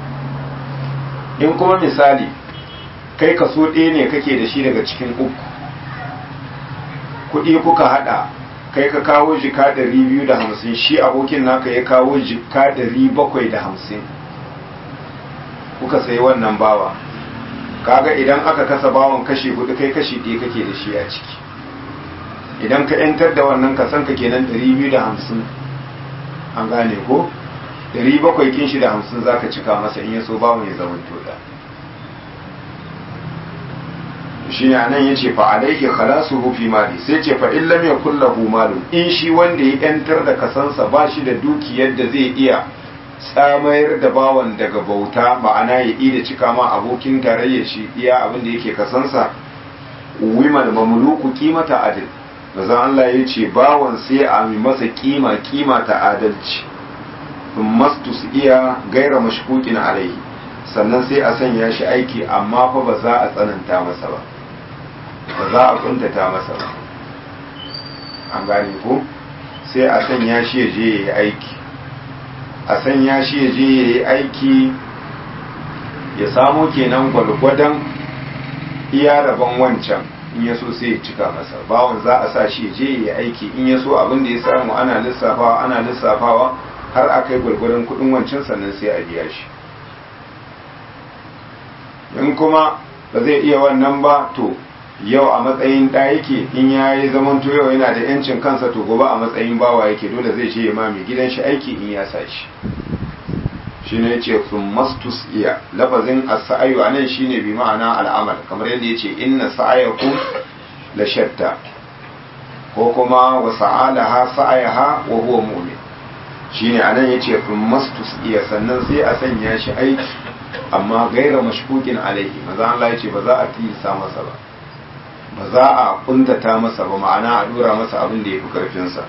in kuma misali kai kaso ɗaya ne kake da shi daga cikin uku kuɗi kuka haɗa kai ka kawo jika ɗari biyu da hamsin shi abokin naka ya kawo jika ɗari bakwai da hamsin kuka sayi wannan bawa kaga idan aka kasa bawan kashi hudu kai kashi ɗaya kake da shi a ciki idan ka yantar da wannan kasan ka kenan ɗari biyu da hamsin an gane ko ɗari bakwai kin shi da hamsin za ka cika masa in ya so bawan ya zama toda shine anan yace fa alayhi khalasuhu fi mali sai ce fa in lam yakul lahu malun in shi wanda ya yantar da kasansa ba shi da dukiyar da zai iya tsamayar da bawan daga bauta ma'ana ya yi da cika ma abokin tarayyar shi iya abin da yake kasansa wimal mamluku kimata adil manzon Allah ya ce bawan sai a mi masa kima kima ta adalci mastus iya gaira mashkukin alaihi sannan sai a sanya shi aiki amma fa ba za a tsananta masa ba ba za a kuntata masa ba an gane ko sai a sanya shi ya je ya yi aiki a sanya shi ya je ya yi aiki ya samo kenan gwalgwadon iya rabon wancan in ya so sai ya cika masa bawon za a sa shi ya je ya yi aiki in ya so abin da ya samu ana lissafawa ana lissafawa har a kai gwalgwadon kudin wancan sannan sai a biya shi in kuma ba zai iya wannan ba to yau a matsayin ɗa yake in ya yi zaman yau yana da yancin kansa to gobe a matsayin bawa yake dole zai ce ma mai gidan shi aiki in ya sa shi shi ne ce sun mastus iya lafazin as-sa'ayu anan shine bi ma'ana al'amal kamar yadda yace inna sa'ayakum la shatta ko kuma wa sa'alaha sa'ayaha wa huwa mu'min shine anan yace sun mastus iya sannan sai a sanya shi aiki amma gaira mashkukin alaihi maza Allah yace ba za a tilsa masa ba ba za a kuntata masa ba ma'ana a dora masa abin da ya fi karfinsa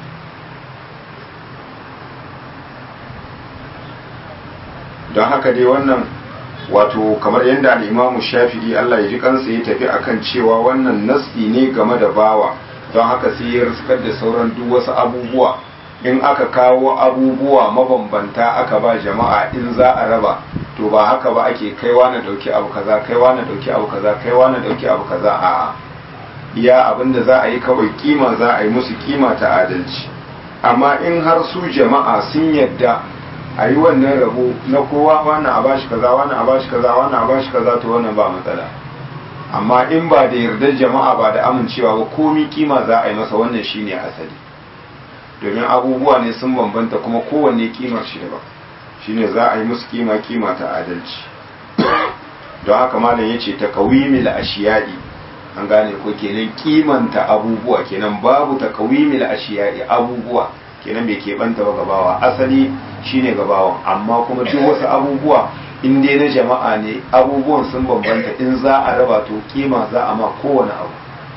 don haka dai wannan wato kamar yadda al'imamu shafi'i Allah ya ji kansa ya tafi akan cewa wannan nasi ne game da bawa don haka sai ya riskar da sauran duk wasu abubuwa in aka kawo abubuwa mabambanta aka ba jama'a in za a raba to ba haka ba ake kaiwa na dauki abu kaza kaiwa na dauki abu kaza kaiwa na dauki abu kaza a'a iya abin da za a yi kawai kima za a yi musu kima ta adalci amma in har su jama'a sun yadda a yi wannan rabo na kowa wannan a bashi kaza wannan a bashi kaza wannan a bashi kaza to wannan ba matsala amma in ba da yardar jama'a ba da amincewa ba komi kima za a yi masa wannan shine asali domin abubuwa ne sun bambanta kuma kowanne kimar shi ba shine za a yi musu kima kima ta adalci don haka malam yace ta kawimil ashiyai an gane ko kenan kimanta abubuwa kenan babu ta kawimil ashiyai abubuwa kenan bai keɓanta ba gabawa asali shine gabawan amma kuma duk wasu abubuwa in dai na jama'a ne abubuwan sun bambanta in za a raba to kima za a ma kowane abu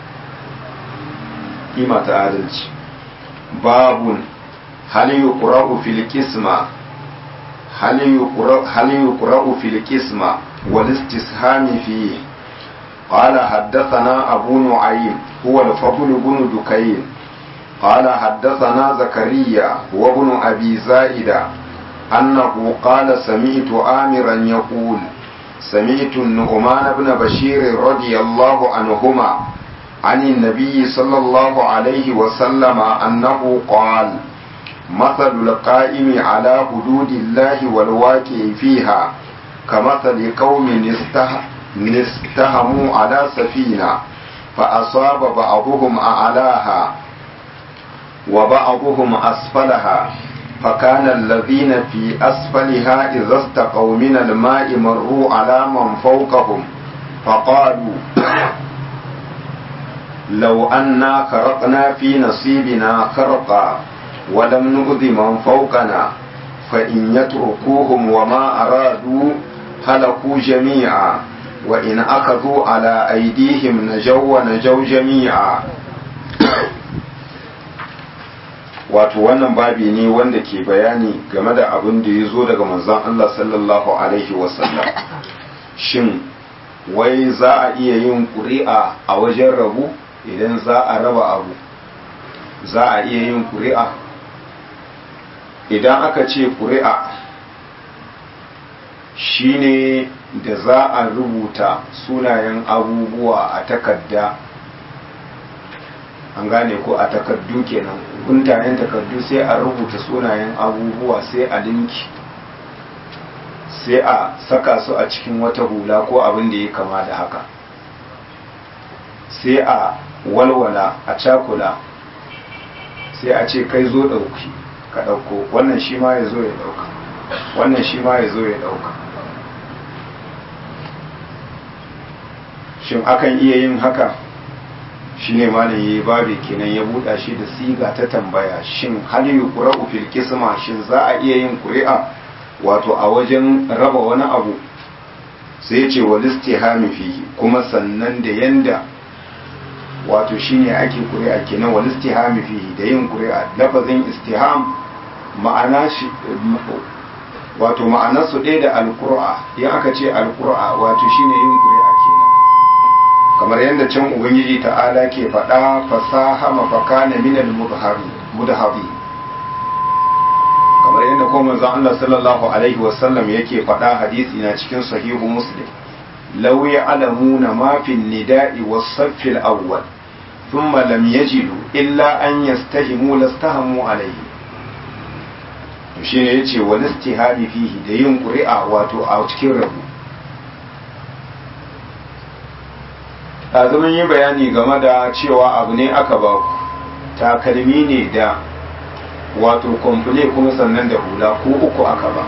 kima ta adalci babun hal yuqra'u fil qisma hal yuqra'u hal yuqra'u fil qisma wal istishami fihi قال حدثنا أبو نعيم هو الفضل بن دكين قال حدثنا زكريا وابن أبي زائدة أنه قال سمعت آمرا يقول سمعت النعمان بن بشير رضي الله عنهما عن النبي صلى الله عليه وسلم أنه قال مثل القائم على حدود الله والواقع فيها كمثل قوم استهموا على سفينة فأصاب بعضهم أعلاها وبعضهم أسفلها فكان الذين في أسفلها إذا استقوا من الماء مروا على من فوقهم فقالوا لو أنا خرقنا في نصيبنا خرقا ولم نؤذ من فوقنا فإن يتركوهم وما أرادوا هلكوا جميعا وإن أخذوا على أيديهم نجوا ونجوا جميعا wato wannan babi ne wanda ke bayani game da abin da ya zo daga manzon Allah sallallahu alaihi wasallam shin wai za a iya yin ƙuri'a a wajen rabu idan za a raba abu za a iya yin ƙuri'a idan aka ce ƙuri'a shine da za a rubuta sunayen abubuwa a takarda an gane ko a takardu kenan guntayen takardu sai a rubuta sunayen abubuwa sai a linki sai a saka su a cikin wata hula ko abin da ya kama da haka sai a walwala a cakula sai a ce kai zo ɗauki ka ɗauko wannan shi ma ya zo ya ɗauka wannan shi ma ya zo ya ɗauka shin akan iya yin haka shine malam yayi babi kenan ya buɗa shi da siga ta tambaya shin hal yuqra'u fil qisma shin za a iya yin ƙuri'a wato a wajen raba wani abu sai ya ce wal istihami fihi kuma sannan da yanda wato shine ake ƙuri'a kenan wal istihami fihi da yin ƙuri'a lafazin istiham ma'ana shi wato ma'anar su ɗaya da alƙur'a in aka ce alƙur'a wato shine yin ƙuri'a kenan kamar yadda can ubangiji ta'ala ke faɗa fasaha mafakana minal mudhabi kamar yadda kuma manzon Allah sallallahu alaihi wasallam yake faɗa hadisi na cikin sahihu muslim law ya'lamuna ma fi nida'i was-saff al-awwal thumma lam yajidu illa an yastahimu lastahamu alaihi to shine yace wal istihadi fihi da yin ƙuri'a wato a cikin rabu ɗazu yi bayani game da cewa abu ne aka ba ku takalmi ne da wato kwamfule kuma sannan da hula ko uku aka ba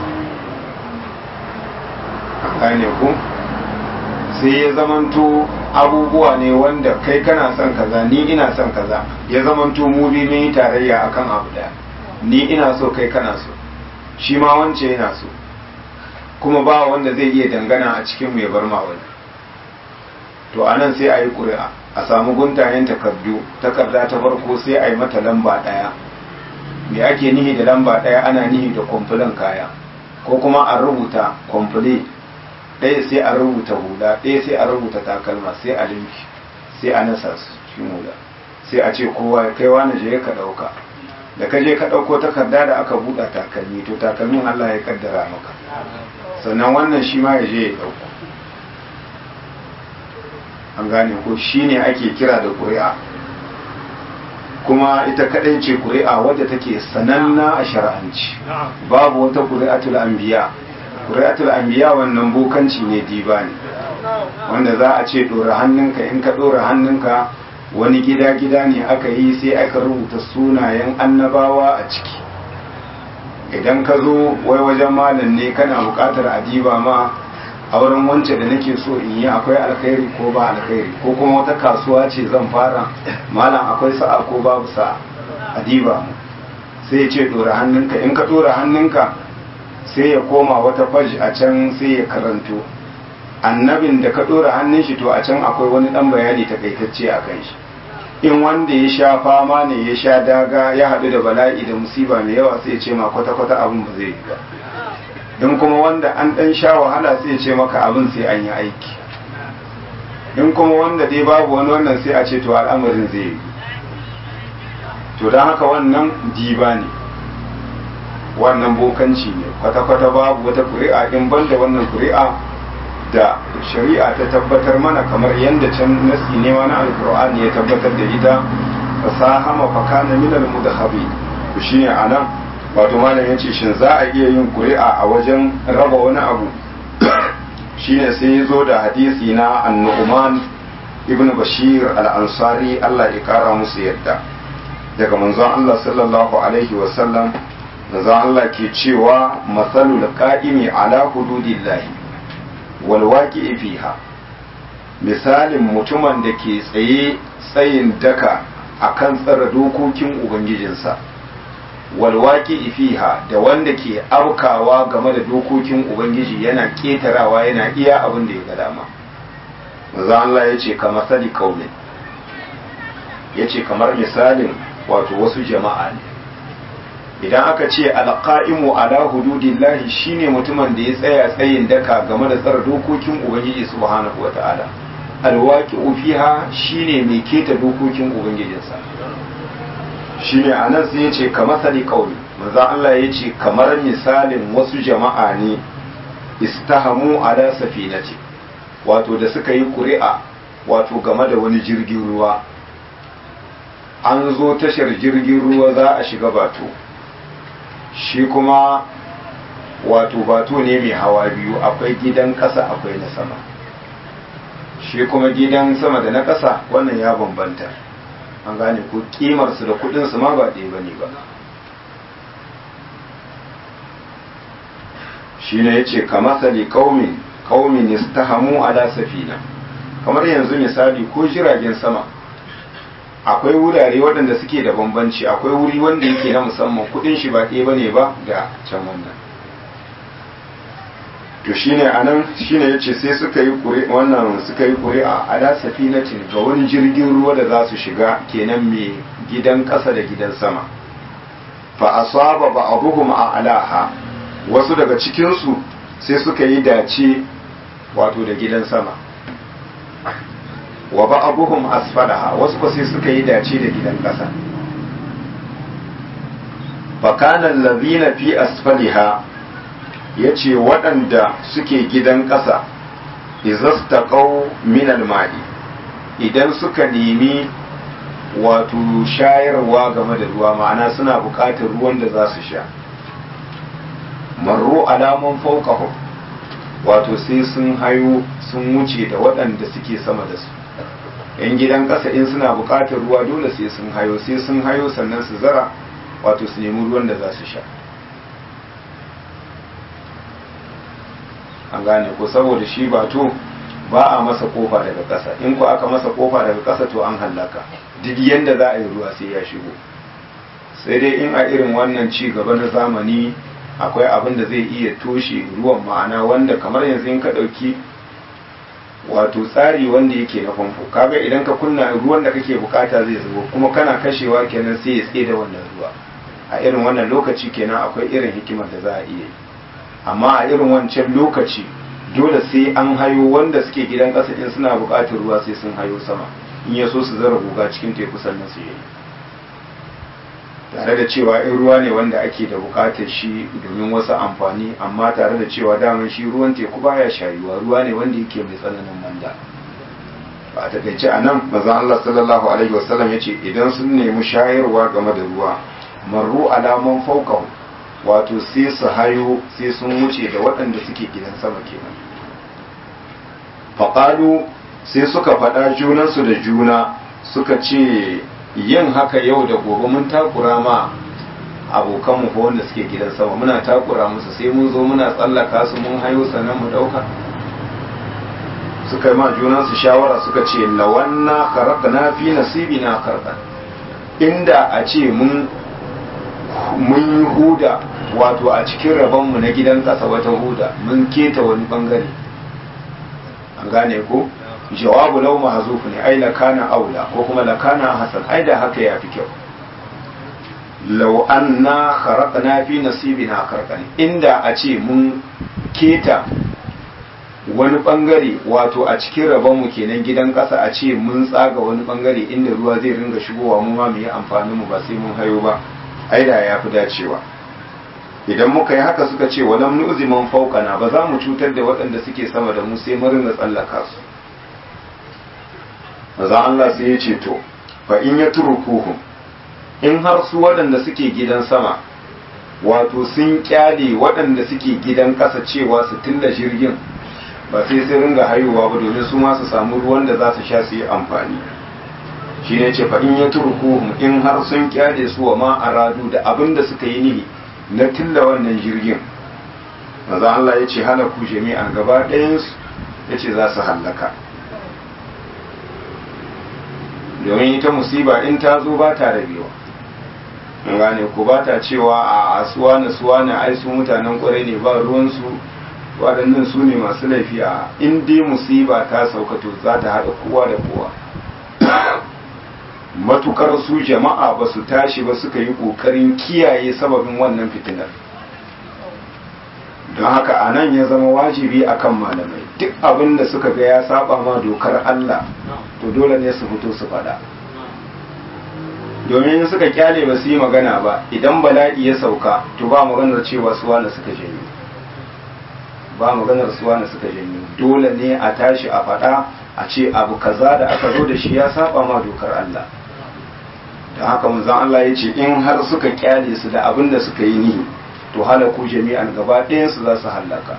gane ku sai ya zamanto abubuwa ne wanda kai kana son kaza ni ina son kaza ya zamanto mu bi mun yi tarayya akan abu daya ni ina so kai kana so shi ma wance yana so kuma ba wanda zai iya dangana a cikin mai bar ma wani to a nan sai a yi ƙuri'a a samu guntayen takardu takarda ta farko sai a yi mata lamba ɗaya me ake nihi da lamba ɗaya ana nihi da kwamfulan kaya ko kuma a rubuta kwamfule ɗaya sai a rubuta hula ɗaya sai a rubuta takalma sai a linki sai a nasa su cikin hula sai a ce kowa kai wani je ka ɗauka da ka je ka ɗauko takarda da aka buɗa takalmi to takalmin Allah ya kaddara maka sannan wannan shi ma ya je ya ɗauko an gane ko shine ake kira da ƙuri'a kuma ita kadai ce ƙuri'a wadda take sananna a shar'anci babu wata ƙuri'atul anbiya ƙuri'atul anbiya wannan bokanci ne diba ne wanda za a ce ɗora hannunka in ka ɗora hannunka wani gida-gida ne aka yi sai aka rubuta sunayen annabawa a ciki idan ka zo wai wajen malam ne kana buƙatar adiba ma auren wance da nake so in yi akwai alkhairi ko ba alkhairi ko kuma wata kasuwa ce zan fara malam akwai sa'a ko babu sa'a adiba mu sai ya ce dora hannunka in ka dora hannunka sai ya koma wata faj a can sai ya karanto annabin da ka dora hannun shi to a can akwai wani dan bayani takaitacce a kan shi in wanda ya sha fama ne ya sha daga ya haɗu da bala'i da musiba mai yawa sai ya ce ma kwata-kwata abin ba zai yi ba in kuma wanda an ɗan sha wahala sai ce maka abin sai an yi aiki in kuma wanda dai babu wani wannan sai a ce to al'amarin zai yi to don haka wannan diba ne wannan bokanci ne kwata-kwata babu wata kuri'a in banda wannan kuri'a da shari'a ta tabbatar mana kamar yadda can nasi ne wani alkur'ani ya tabbatar da ita fasaha mafaka na minal mudhabi to shine anan wato malam yace shin za a iya yin ƙuri'a a wajen raba wani abu shine sai ya zo da hadisi na annu'man ibn bashir al-ansari Allah ya kara musu yadda daga manzon Allah sallallahu alaihi wa sallam manzon Allah ke cewa masalul qa'imi ala hududillahi wal waqi'i fiha misalin mutumin da ke tsaye tsayin daka akan tsara dokokin ubangijinsa walwaki fiha da wanda ke aukawa game da dokokin ubangiji yana ketarawa yana iya abin da ya ga dama manzo Allah ya ce kamar sadi kaumin ya ce kamar misalin wato wasu jama'a ne idan aka ce alqa'imu ala hududillahi shine mutumin da ya tsaya tsayin daka game da tsara dokokin ubangiji subhanahu wataala alwaki fiha shine mai keta dokokin ubangijinsa shine a nan sai ya ce ka masali kauli maza Allah ya ce kamar misalin wasu jama'a ne istahamu ala safinati wato da suka yi ƙuri'a wato game da wani jirgin ruwa an zo tashar jirgin ruwa za a shiga bato shi kuma wato bato ne mai hawa biyu akwai gidan ƙasa akwai na sama shi kuma gidan sama da na ƙasa wannan ya bambanta an gane ko kimarsu da kudinsu ma ba ɗaya bane ba shi ne ya ce ka masali kaumin kaumin istahamu ala safina kamar yanzu misali ko jiragen sama akwai wurare waɗanda suke da bambanci akwai wuri wanda yake na musamman kudin shi ba ɗaya bane ba da can wannan to shine anan shine yace sai suka yi kure wannan suka yi kure a ala safinatin ga wani jirgin ruwa da za su shiga kenan mai gidan ƙasa da gidan sama fa asaba ba'dhum a'laha wasu daga cikin su sai suka yi dace wato da gidan sama wa ba'dhum asfalaha wasu ko sai suka yi dace da gidan ƙasa fa kana allazina fi asfaliha yace waɗanda suke gidan ƙasa izastaqaw min al-ma'i idan suka nemi wato shayarwa game da ruwa ma'ana suna buƙatar ruwan da za su sha marro alaman fauqahum wato sai sun hayo sun wuce da waɗanda suke sama da su yan gidan ƙasa in suna buƙatar ruwa dole sai sun hayo sai sun hayo sannan su zara wato su nemi ruwan da za su sha an gane ko saboda shi ba to ba a masa kofa daga ƙasa in ku aka masa kofa daga ƙasa to an hallaka duk yanda za a yi ruwa sai ya shigo sai dai in a irin wannan ci gaba na zamani akwai abin da zai iya toshe ruwan ma'ana wanda kamar yanzu in ka ɗauki wato tsari wanda yake na famfo kaga idan ka kunna ruwan da kake bukata zai zubo kuma kana kashewa kenan sai ya tsaye da wannan ruwa a irin wannan lokaci kenan akwai irin hikimar da za a iya yi amma a irin wancan lokaci dole sai an hayo wanda suke gidan ƙasa in suna buƙatar ruwa sai sun hayo sama in ya so su zara guga cikin teku sannan su yi tare da cewa in ruwa ne wanda ake da buƙatar shi domin wasu amfani amma tare da cewa daman shi ruwan teku baya shayuwa ruwa ne wanda yake mai tsananin manda ba a takaice a nan mazan Allah sallallahu alaihi wasallam ya ce idan sun nemi shayarwa game da ruwa marru alaman faukahu wato sai su hayo sai sun wuce da waɗanda suke gidan sama kenan faƙalu sai suka faɗa junansu da juna suka ce yin haka yau da gobe mun takura ma abokanmu ko wanda suke gidan sama muna takura musu sai mun zo muna tsallaka su mun hayo sannan mu ɗauka suka yi ma junansu shawara suka ce lawanna kharaqna fi nasibina kharqan inda a ce mun mun yi huda wato a cikin rabonmu na gidan ƙasa wata huda mun keta wani bangare an gane ko jawabu lau mahzuf ne ai lakana aula ko kuma lakana hasan ai da haka ya fi kyau law anna kharaqna fi nasibina kharqan inda a ce mun keta wani bangare wato a cikin rabonmu kenan gidan ƙasa a ce mun tsaga wani bangare inda ruwa zai ringa shigowa mu ma mu yi amfanin mu ba sai mun hayo ba aida ya fi dacewa idan muka yi haka suka ce walam nu'zi man fawqana ba za mu cutar da waɗanda suke sama da mu sai mu ringa tsallaka su maza Allah sai ya ce to fa in ya turkuhu in har su waɗanda suke gidan sama wato sun kyale waɗanda suke gidan ƙasa cewa su tilla jirgin ba sai sai ringa haihuwa ba domin su ma su samu ruwan da za su sha su yi amfani shi ne ce in ya turkuhum in har sun kyale su wa ma aradu da abin da suka yi nihi na tilla wannan jirgin maza Allah ya ce halaku jami'an gaba ɗayansu ya ce za su hallaka domin ita musiba in ta zo ba ta rabewa in gane ko ba ta cewa a suwana suwana ai su mutanen kwarai ne ba ruwansu waɗannan su ne masu laifi a in dai musiba ta sauka to za ta haɗa kowa da kowa matukar su jama'a ba su tashi ba suka yi ƙoƙarin kiyaye sababin wannan fitinar don haka a nan ya zama wajibi akan malamai duk abin da suka ga ya saba ma dokar Allah to dole ne su fito su faɗa domin suka kyale ba su yi magana ba idan bala'i ya sauka to ba maganar cewa su wani suka janyo ba maganar su wani suka janyo dole ne a tashi a faɗa a ce abu kaza da aka zo da shi ya saba ma dokar Allah don haka manzon Allah ya ce in har suka kyale su da abin da suka yi nihi to halaku jami'an gaba ɗayan su za su hallaka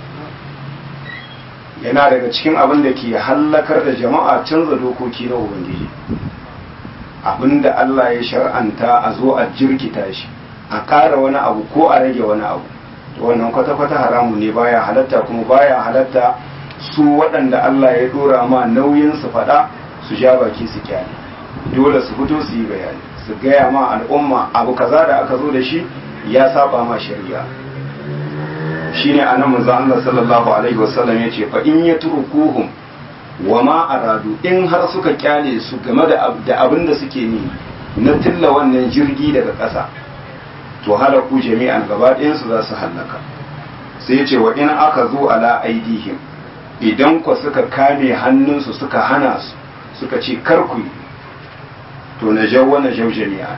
yana daga cikin abin da ke hallakar da jama'a canza dokoki na ubangiji abin da Allah ya shar'anta a zo a jirkita shi a ƙara wani abu ko a rage wani abu to wannan kwata-kwata haramun ne baya halatta kuma baya halatta su waɗanda Allah ya dora ma nauyin su faɗa su ja baki su kyale dole su fito su yi bayani su gaya ma al'umma abu kaza da aka zo da shi ya saba ma shari'a shine anan manzo Allah sallallahu alaihi wasallam yace fa in yatrukuhum wa ma aradu in har suka kyale su game da abin da suke ni na tilla wannan jirgi daga ƙasa to halaku jami'an gaba ɗayansu za su hallaka sai ce wa in aka zo ala aidihim idan ku suka kame hannunsu suka hana su suka ce karku to na jawwa na jau jami'a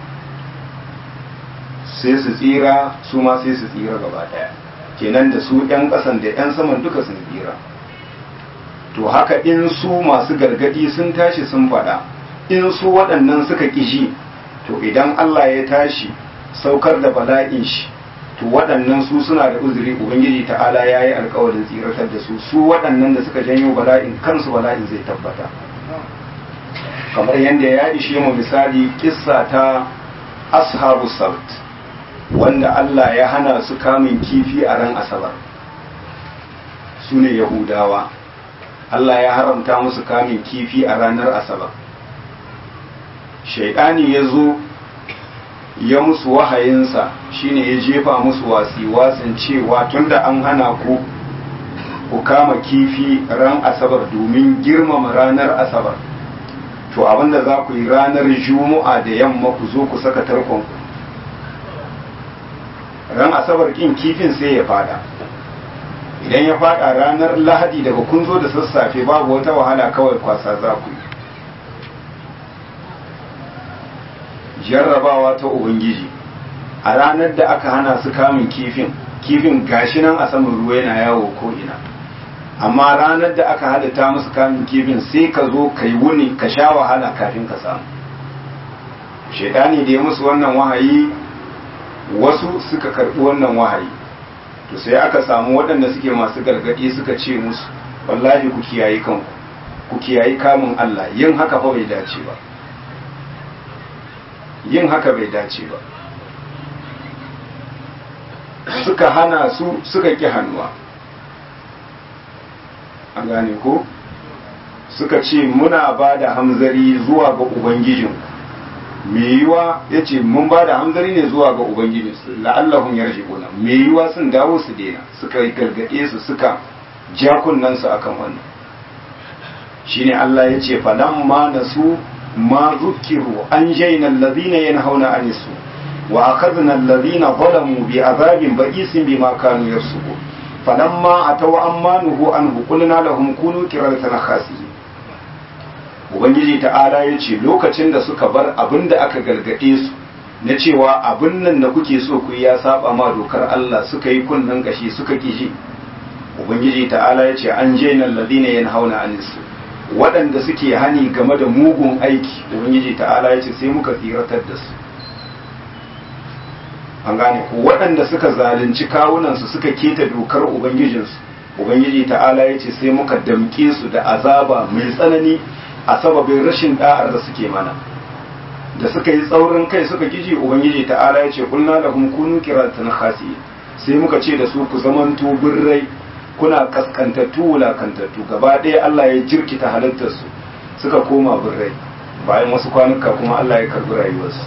sai su tsira su ma sai su tsira gaba ɗaya kenan da su 'yan ƙasan da 'yan saman duka sun tsira to haka in su masu gargadi sun tashi sun faɗa in su waɗannan suka ƙishi to idan Allah ya tashi saukar da bala'in shi to waɗannan su suna da uzuri ubangiji ta'ala ya yi alkawarin tsiratar da su su waɗannan da suka janyo bala'in kansu bala'in zai tabbata kamar yadda ya ishe mu misali kissa ta ashabu sabt wanda Allah ya hana su kamun kifi a ran asabar su ne yahudawa Allah ya haramta musu kamun kifi a ranar asabar shaidani ya zo ya musu wahayinsa shine ya jefa musu wasi wasin cewa tunda an hana ku ku kama kifi ran asabar domin girmama ranar asabar to abinda za ku yi ranar juma'a da yamma ku zo ku saka tarkon ran asabar kin kifin sai ya fada idan ya fada ranar lahadi daga kun zo da sassafe babu wata wahala kawai kwasa za ku yi jarrabawa ta ubangiji a ranar da aka hana su kamun kifin kifin gashi nan a saman ruwa yana yawo ko ina amma ranar da aka halitta musu kamun kifin sai ka zo ka yi wuni ka sha wahala kafin ka samu shaidani da ya musu wannan wahayi wasu suka karɓi wannan wahayi to sai aka samu waɗanda suke masu gargaɗi suka ce musu wallahi ku kiyayi kanku ku kiyayi kamun Allah yin haka fa bai dace ba yin haka bai dace ba suka hana su suka ƙi hannuwa an gane ko suka ce muna ba da hamzari zuwa ga ubangijin me yiwa ya ce mun ba da hamzari ne zuwa ga ubangijin su la'allahun yarji gona me yiwa sun dawo su daina suka gargaɗe su suka ja kunnansu akan wannan shine Allah ya ce falamma nasu ما ذكروا أنجينا الذين ينهون عن السوء وأخذنا الذين ظلموا بعذاب بئيس بما كانوا يفسقون فلما أتوا عما نهوا عنه قلنا لهم كونوا قردة خاسئين Ubangiji ta'ala ya ce lokacin da suka bar abin da aka gargaɗe su na cewa abin nan da kuke so ku ya saba ma dokar Allah suka yi kunnen gashi suka ƙiji Ubangiji ta'ala ya ce an je nan ladina yan hauna anisu waɗanda suke hani game da mugun aiki ubangiji ta'ala ya ce sai muka tsiratar da su an gane ku waɗanda suka zalunci kawunansu suka keta dokar ubangijinsu ubangiji ta'ala ya ce sai muka damƙe su da azaba mai tsanani a sababin rashin da'ar da suke mana da suka yi tsaurin kai suka kiji ubangiji ta'ala ya ce kulna da kunu kiratan khasi sai muka ce da su ku zamanto birrai kuna kaskantattu wulakantattu gaba ɗaya Allah ya jirkita halittarsu suka koma birrai bayan wasu kwanuka kuma Allah ya karbi rayuwarsu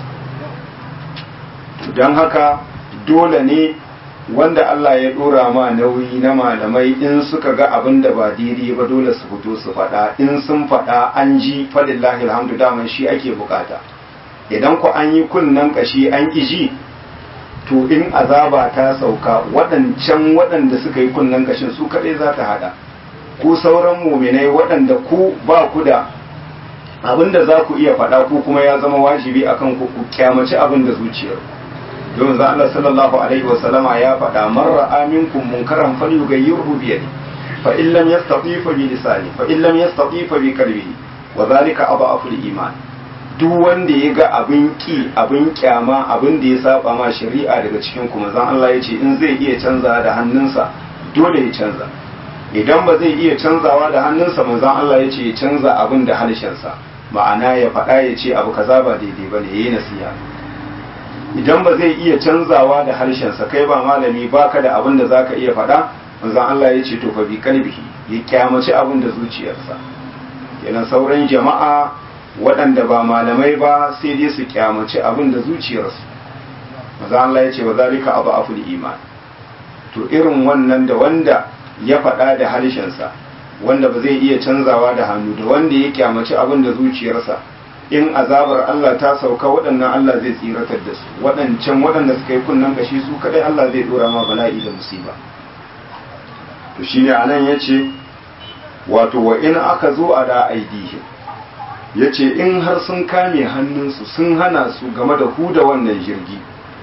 don haka dole ne wanda Allah ya ɗora ma nauyi na malamai in suka ga abin da ba daidai ba dole su fito su faɗa in sun faɗa an ji fadillahi alhamdu daman shi ake bukata idan ku an yi kunnen kashi an ƙi ji to in azaba ta sauka waɗancan waɗanda suka yi kunnen kashin su kaɗai za ta haɗa ku sauran muminai waɗanda ku ba ku da abin da za ku iya faɗa ku kuma ya zama wajibi akan ku ku kyamaci abin da zuciyar don za Allah sallallahu alaihi wa sallama ya faɗa marra aminkum munkaran falyughayyirhu bi yadi fa in lam yastati fa bi lisani fa in lam yastati fa bi qalbihi wa zalika adhafu al-iman duk wanda ya ga abin ki abin kyama abin da ya saba ma shari'a daga cikin kuma zan Allah ya ce in zai iya canza da hannunsa dole ya canza idan ba zai iya canzawa da hannunsa manzon Allah ya ce ya canza abin da harshensa ma'ana ya faɗa ya ce abu kaza ba daidai ba ne yayi nasiha idan ba zai iya canzawa da harshensa kai ba malami baka da abin da zaka iya faɗa manzon Allah ya ce to fa bi kalbihi ya kyamaci abin da zuciyarsa kenan sauran jama'a waɗanda ba malamai ba sai dai su kyamaci abin da zuciyarsu maza Allah ya ce wa zalika abu aful iman to irin wannan da wanda ya faɗa da harshensa wanda ba zai iya canzawa da hannu da wanda ya kyamaci abin da zuciyarsa in azabar Allah ta sauka waɗannan Allah zai tsiratar da su waɗancan waɗanda suka yi kunnen kashi su kadai Allah zai dora ma bala'i da musiba to shine anan yace wato wa in aka zo a da aidihim yace in har sun kame hannunsu sun hana su game da huda wannan jirgi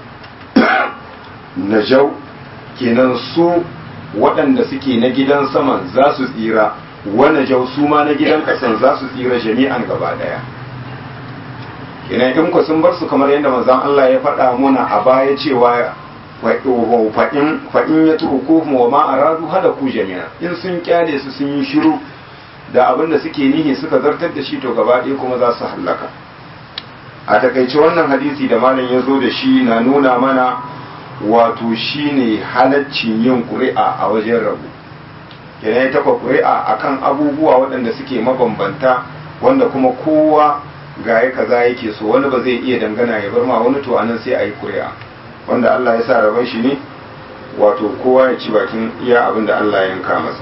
najau kenan su waɗanda suke na gidan saman za su tsira wani jau su ma na gidan ƙasan za su tsira jami'an gaba ɗaya kenan in ku sun bar su kamar yadda manzon Allah ya faɗa muna a baya cewa fa'in ya turku wa ma aradu hada ku jami'a in sun kyale su sun yi shiru da abin da suke nihi suka zartar da shi to gaba ɗaya kuma za su hallaka a takaice wannan hadisi da malam ya zo da shi na nuna mana wato shine halaccin yin ƙuri'a a wajen rabu kenan ya taɓa ƙuri'a akan abubuwa waɗanda suke mabambanta wanda kuma kowa ga ya kaza yake so wani ba zai iya dangana ya bar ma wani to anan sai a yi ƙuri'a wanda Allah ya sa rabon shi ne wato kowa ya ci bakin iya abin da Allah ya yanka masa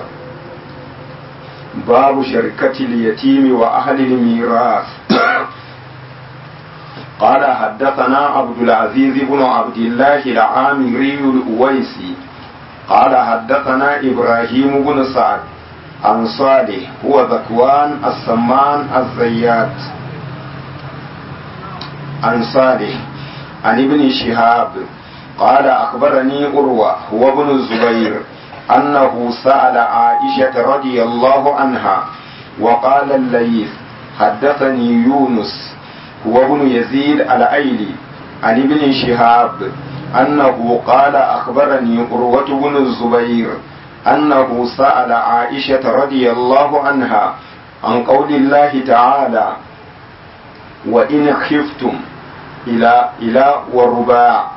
babu sharkatil yatimi wa ahlil miras قال حدثنا عبد العزيز بن عبد الله العامري الأويسي قال حدثنا إبراهيم بن سعد عن صالح هو ذكوان السمان الزيات عن صالح عن ابن شهاب قال أخبرني أروى هو ابن الزبير أنه سأل عائشة رضي الله عنها وقال الليث حدثني يونس هو ابن يزيد الأيلي عن ابن شهاب أنه قال أخبرني أروة بن الزبير أنه سأل عائشة رضي الله عنها عن قول الله تعالى وإن خفتم إلى إلى ورباع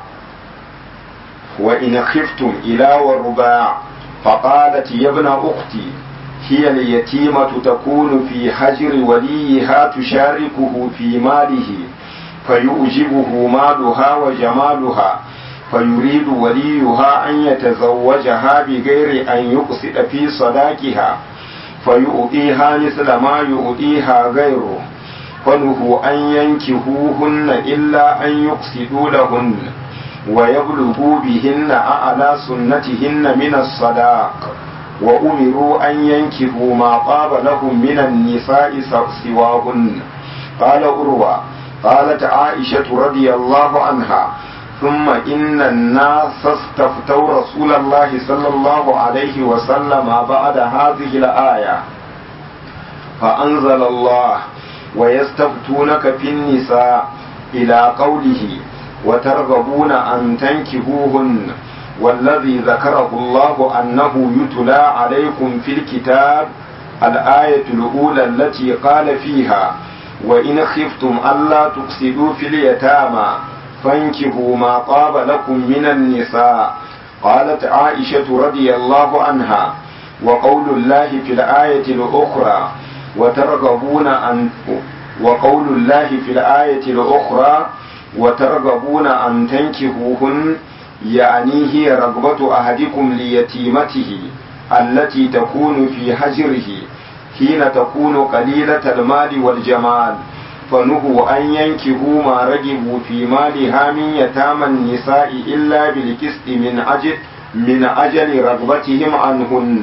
وإن خفتم إلى ورباع فقالت يا ابن أختي هي اليتيمة تكون في حجر وليها تشاركه في ماله فيؤجبه مالها وجمالها فيريد وليها أن يتزوجها بغير أن يقصد في صداقها فيؤتيها مثل ما يؤتيها غيره فنهوا أن ينكهوهن إلا أن يقصدوا لهن ويبلغوا بهن أعلى سنتهن من الصداق وأمروا أن ينكهوا ما طاب لهم من النساء سواهن قال أروى قالت عائشة رضي الله عنها ثم إن الناس استفتوا رسول الله صلى الله عليه وسلم بعد هذه الآية فأنزل الله ويستفتونك في النساء إلى قوله وترغبون أن تنكهوهن والذي ذكره الله أنه يتلى عليكم في الكتاب الآية الأولى التي قال فيها وإن خفتم ألا تقصدوا في اليتامى فانكهوا ما طاب لكم من النساء قالت عائشة رضي الله عنها وقول الله في الآية الأخرى وترغبون أن وقول الله في الآية الأخرى وترغبون أن تنكهوهن يعني هي رغبة أحدكم ليتيمته التي تكون في حجره حين تكون قليلة المال والجمال فنهوا أن ينكهوا ما رجبوا في مالها من يتامى النساء إلا بالكسء من أجل من أجل رغبتهم عنهن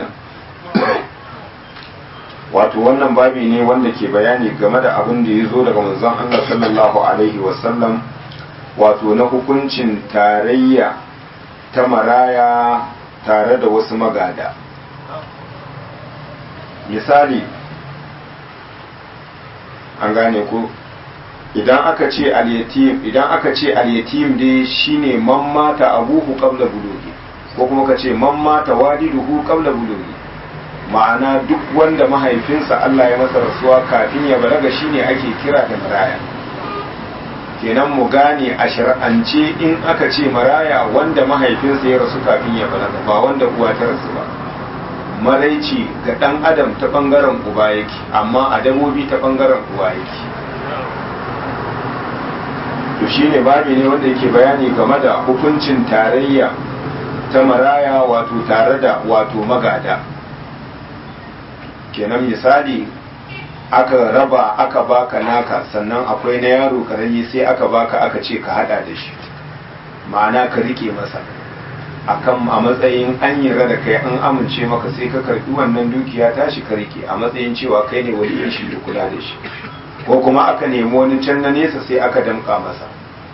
wato wannan babi ne wanda ke bayani game da abin da ya zo daga manzon Allah sallallahu alaihi wasallam wato na hukuncin tarayya ta maraya tare da wasu magada misali an gane ko idan aka ce al-yatim idan aka ce al-yatim dai shine man mata abuhu qabla bulugi ko kuma ka ce man mata waliduhu qabla bulugi ma'ana duk wanda mahaifinsa Allah ya masa rasuwa kafin ya balaga shine ake kira da maraya kenan mu gane a shar'ance in aka ce maraya wanda mahaifinsa ya rasu kafin ya balaga ba wanda uwa ta rasu ba maraici ga ɗan adam ta ɓangaren uba yake amma a dabobi ta ɓangaren uwa yake to shine babi ne wanda yake bayani game da hukuncin tarayya ta maraya wato tare da wato magada kenan misali aka raba aka baka naka sannan akwai na yaro karami sai aka baka aka ce ka hada da shi ma'ana ka rike masa akan a matsayin an yi da kai an amince maka sai ka karbi wannan dukiya tashi ka rike a matsayin cewa kai ne waliyin shi da kula da shi ko kuma aka nemi wani can na nesa sai aka damka masa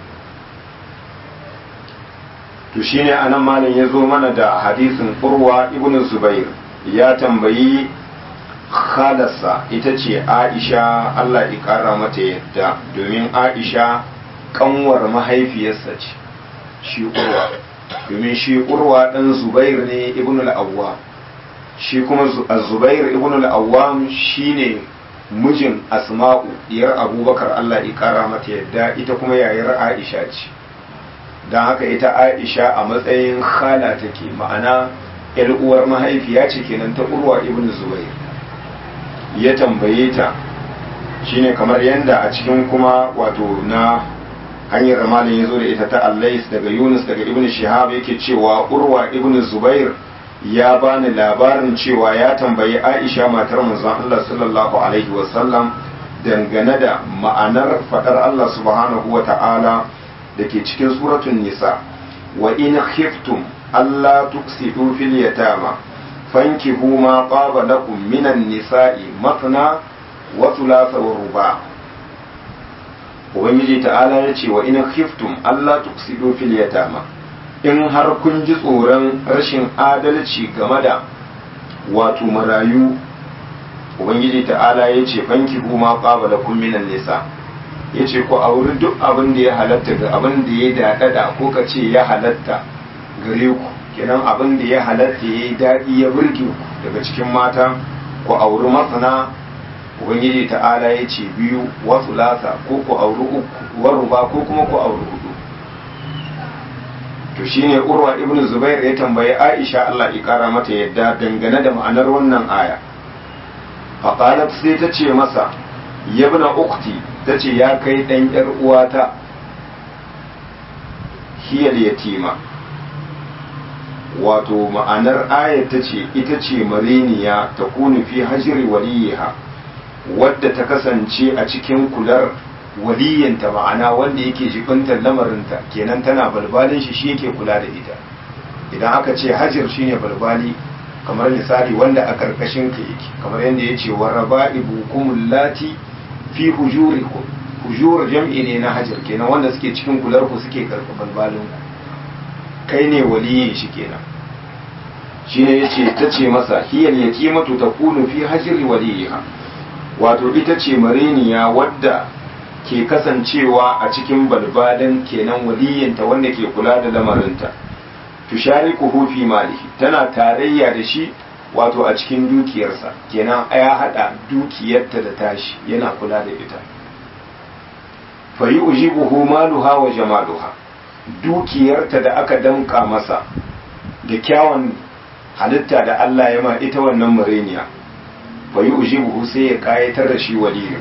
to shine anan malam ya zo mana da hadisin urwa ibn zubair ya tambayi khalarsa ita ce aisha allah ya kara mata yadda domin aisha kanwar mahaifiyarsa ce shi urwa domin shi urwa ɗan zubair ne ibn al-awwam shi kuma zubair ibn al-awwam shine mijin asma'u diyar abubakar allah ya kara mata yadda ita kuma yayar aisha ce don haka ita aisha a matsayin khala take ma'ana yar uwar mahaifiya ce kenan ta urwa ibn zubair ya tambaye ta shine kamar yadda a cikin kuma wato na hanyar malin ya zo da ita ta allais daga yunus daga ibn shihab yake cewa urwa ibn zubair ya bani labarin cewa ya tambayi aisha matar manzon allah sallallahu alaihi wasallam dangane da ma'anar fadar allah subhanahu wa ta'ala da ke cikin suratun nisa wa in khiftum allah tuksidu fil yatama fankihu ma qaba lakum minan nisa'i matna wa thulatha wa ruba ubangiji ta'ala ya ce wa in khiftum Allah tuksidu fil yatama in har kun ji tsoron rashin adalci game da wato marayu ubangiji ta'ala ya ce fankihu ma qaba lakum minan nisa ya ce ku auri duk abin da ya halatta ga abin da ya daɗaɗa ko ka ce ya halatta gare ku kenan abin da ya halatta ya yi daɗi ya burge ku daga cikin mata ku auri masana ubangiji ta'ala ya ce biyu wasu lasa ko ku auri uku waru ba ko kuma ku auri hudu to shine urwa ibn zubair ya tambayi aisha Allah ya kara mata yadda dangane da ma'anar wannan aya faqalat sai ta ce masa yabna ukti ta ce ya kai dan yar uwata hiyal yatima wato ma'anar ayar ta ce ita ce mareniya ta kunu fi hajiri waliyiha wadda ta kasance a cikin kular waliyinta ma'ana wanda yake jibintar lamarinta kenan tana balbalin shi shi yake kula da ita idan aka ce hajir shine balbali kamar misali wanda a karkashin ka yake kamar yadda ya ce wa raba'ibukum lati fi hujurikum hujur jam'i ne na hajir kenan wanda suke cikin kular ku suke karka balbalin ku kai ne waliyin shi kenan shine yace ta ce masa hiyal yatimatu takunu fi hajri waliyiha wato ita ce mareniya wadda ke kasancewa a cikin balbadan kenan waliyinta wanda ke kula da lamarinta tushariku fi malihi tana tarayya da shi wato a cikin dukiyarsa kenan ya hada dukiyarta da tashi yana kula da ita fa yujibuhu maluha wa jamaluha dukiyarta da aka damka masa da kyawun halitta da Allah ya ma ita wannan mareniya fa yujibuhu sai ya kayatar da shi waliyin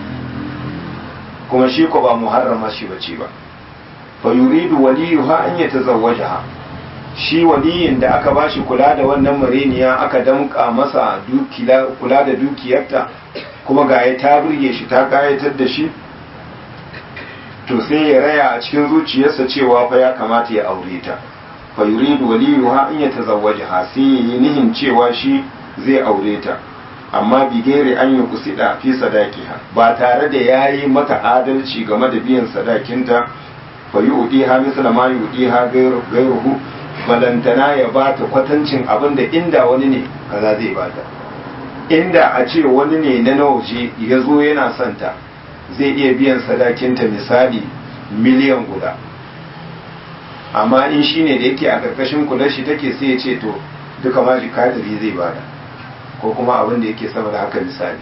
kuma shi ko ba muharrama shi bace ba fa yuridu waliyuha an yatazawwajaha shi waliyin da aka bashi kula da wannan mareniya aka damka masa kula da dukiyarta kuma ga ya ta burge shi ta kayatar da shi to sai ya raya a cikin zuciyarsa cewa fa ya kamata ya aure ta fa yuridu waliyuha an yatazawwajaha sai ya yi nihin cewa shi zai aure ta amma bigere an yi kusida fi sadakiha ba tare da ya yi mata adalci game da biyan sadakinta fa yi udi ha misala ma yi udi ha gairuhu balantana ya ba ta kwatancin abin da inda wani ne kaza zai bata inda a ce wani ne na nawaje ya zo yana santa zai iya biyan sadakinta misali miliyan guda amma in shi ne da yake a ƙarƙashin kula shi take sai ya ce to duka ma jikadari zai bada ko kuma abin da yake sama da haka misali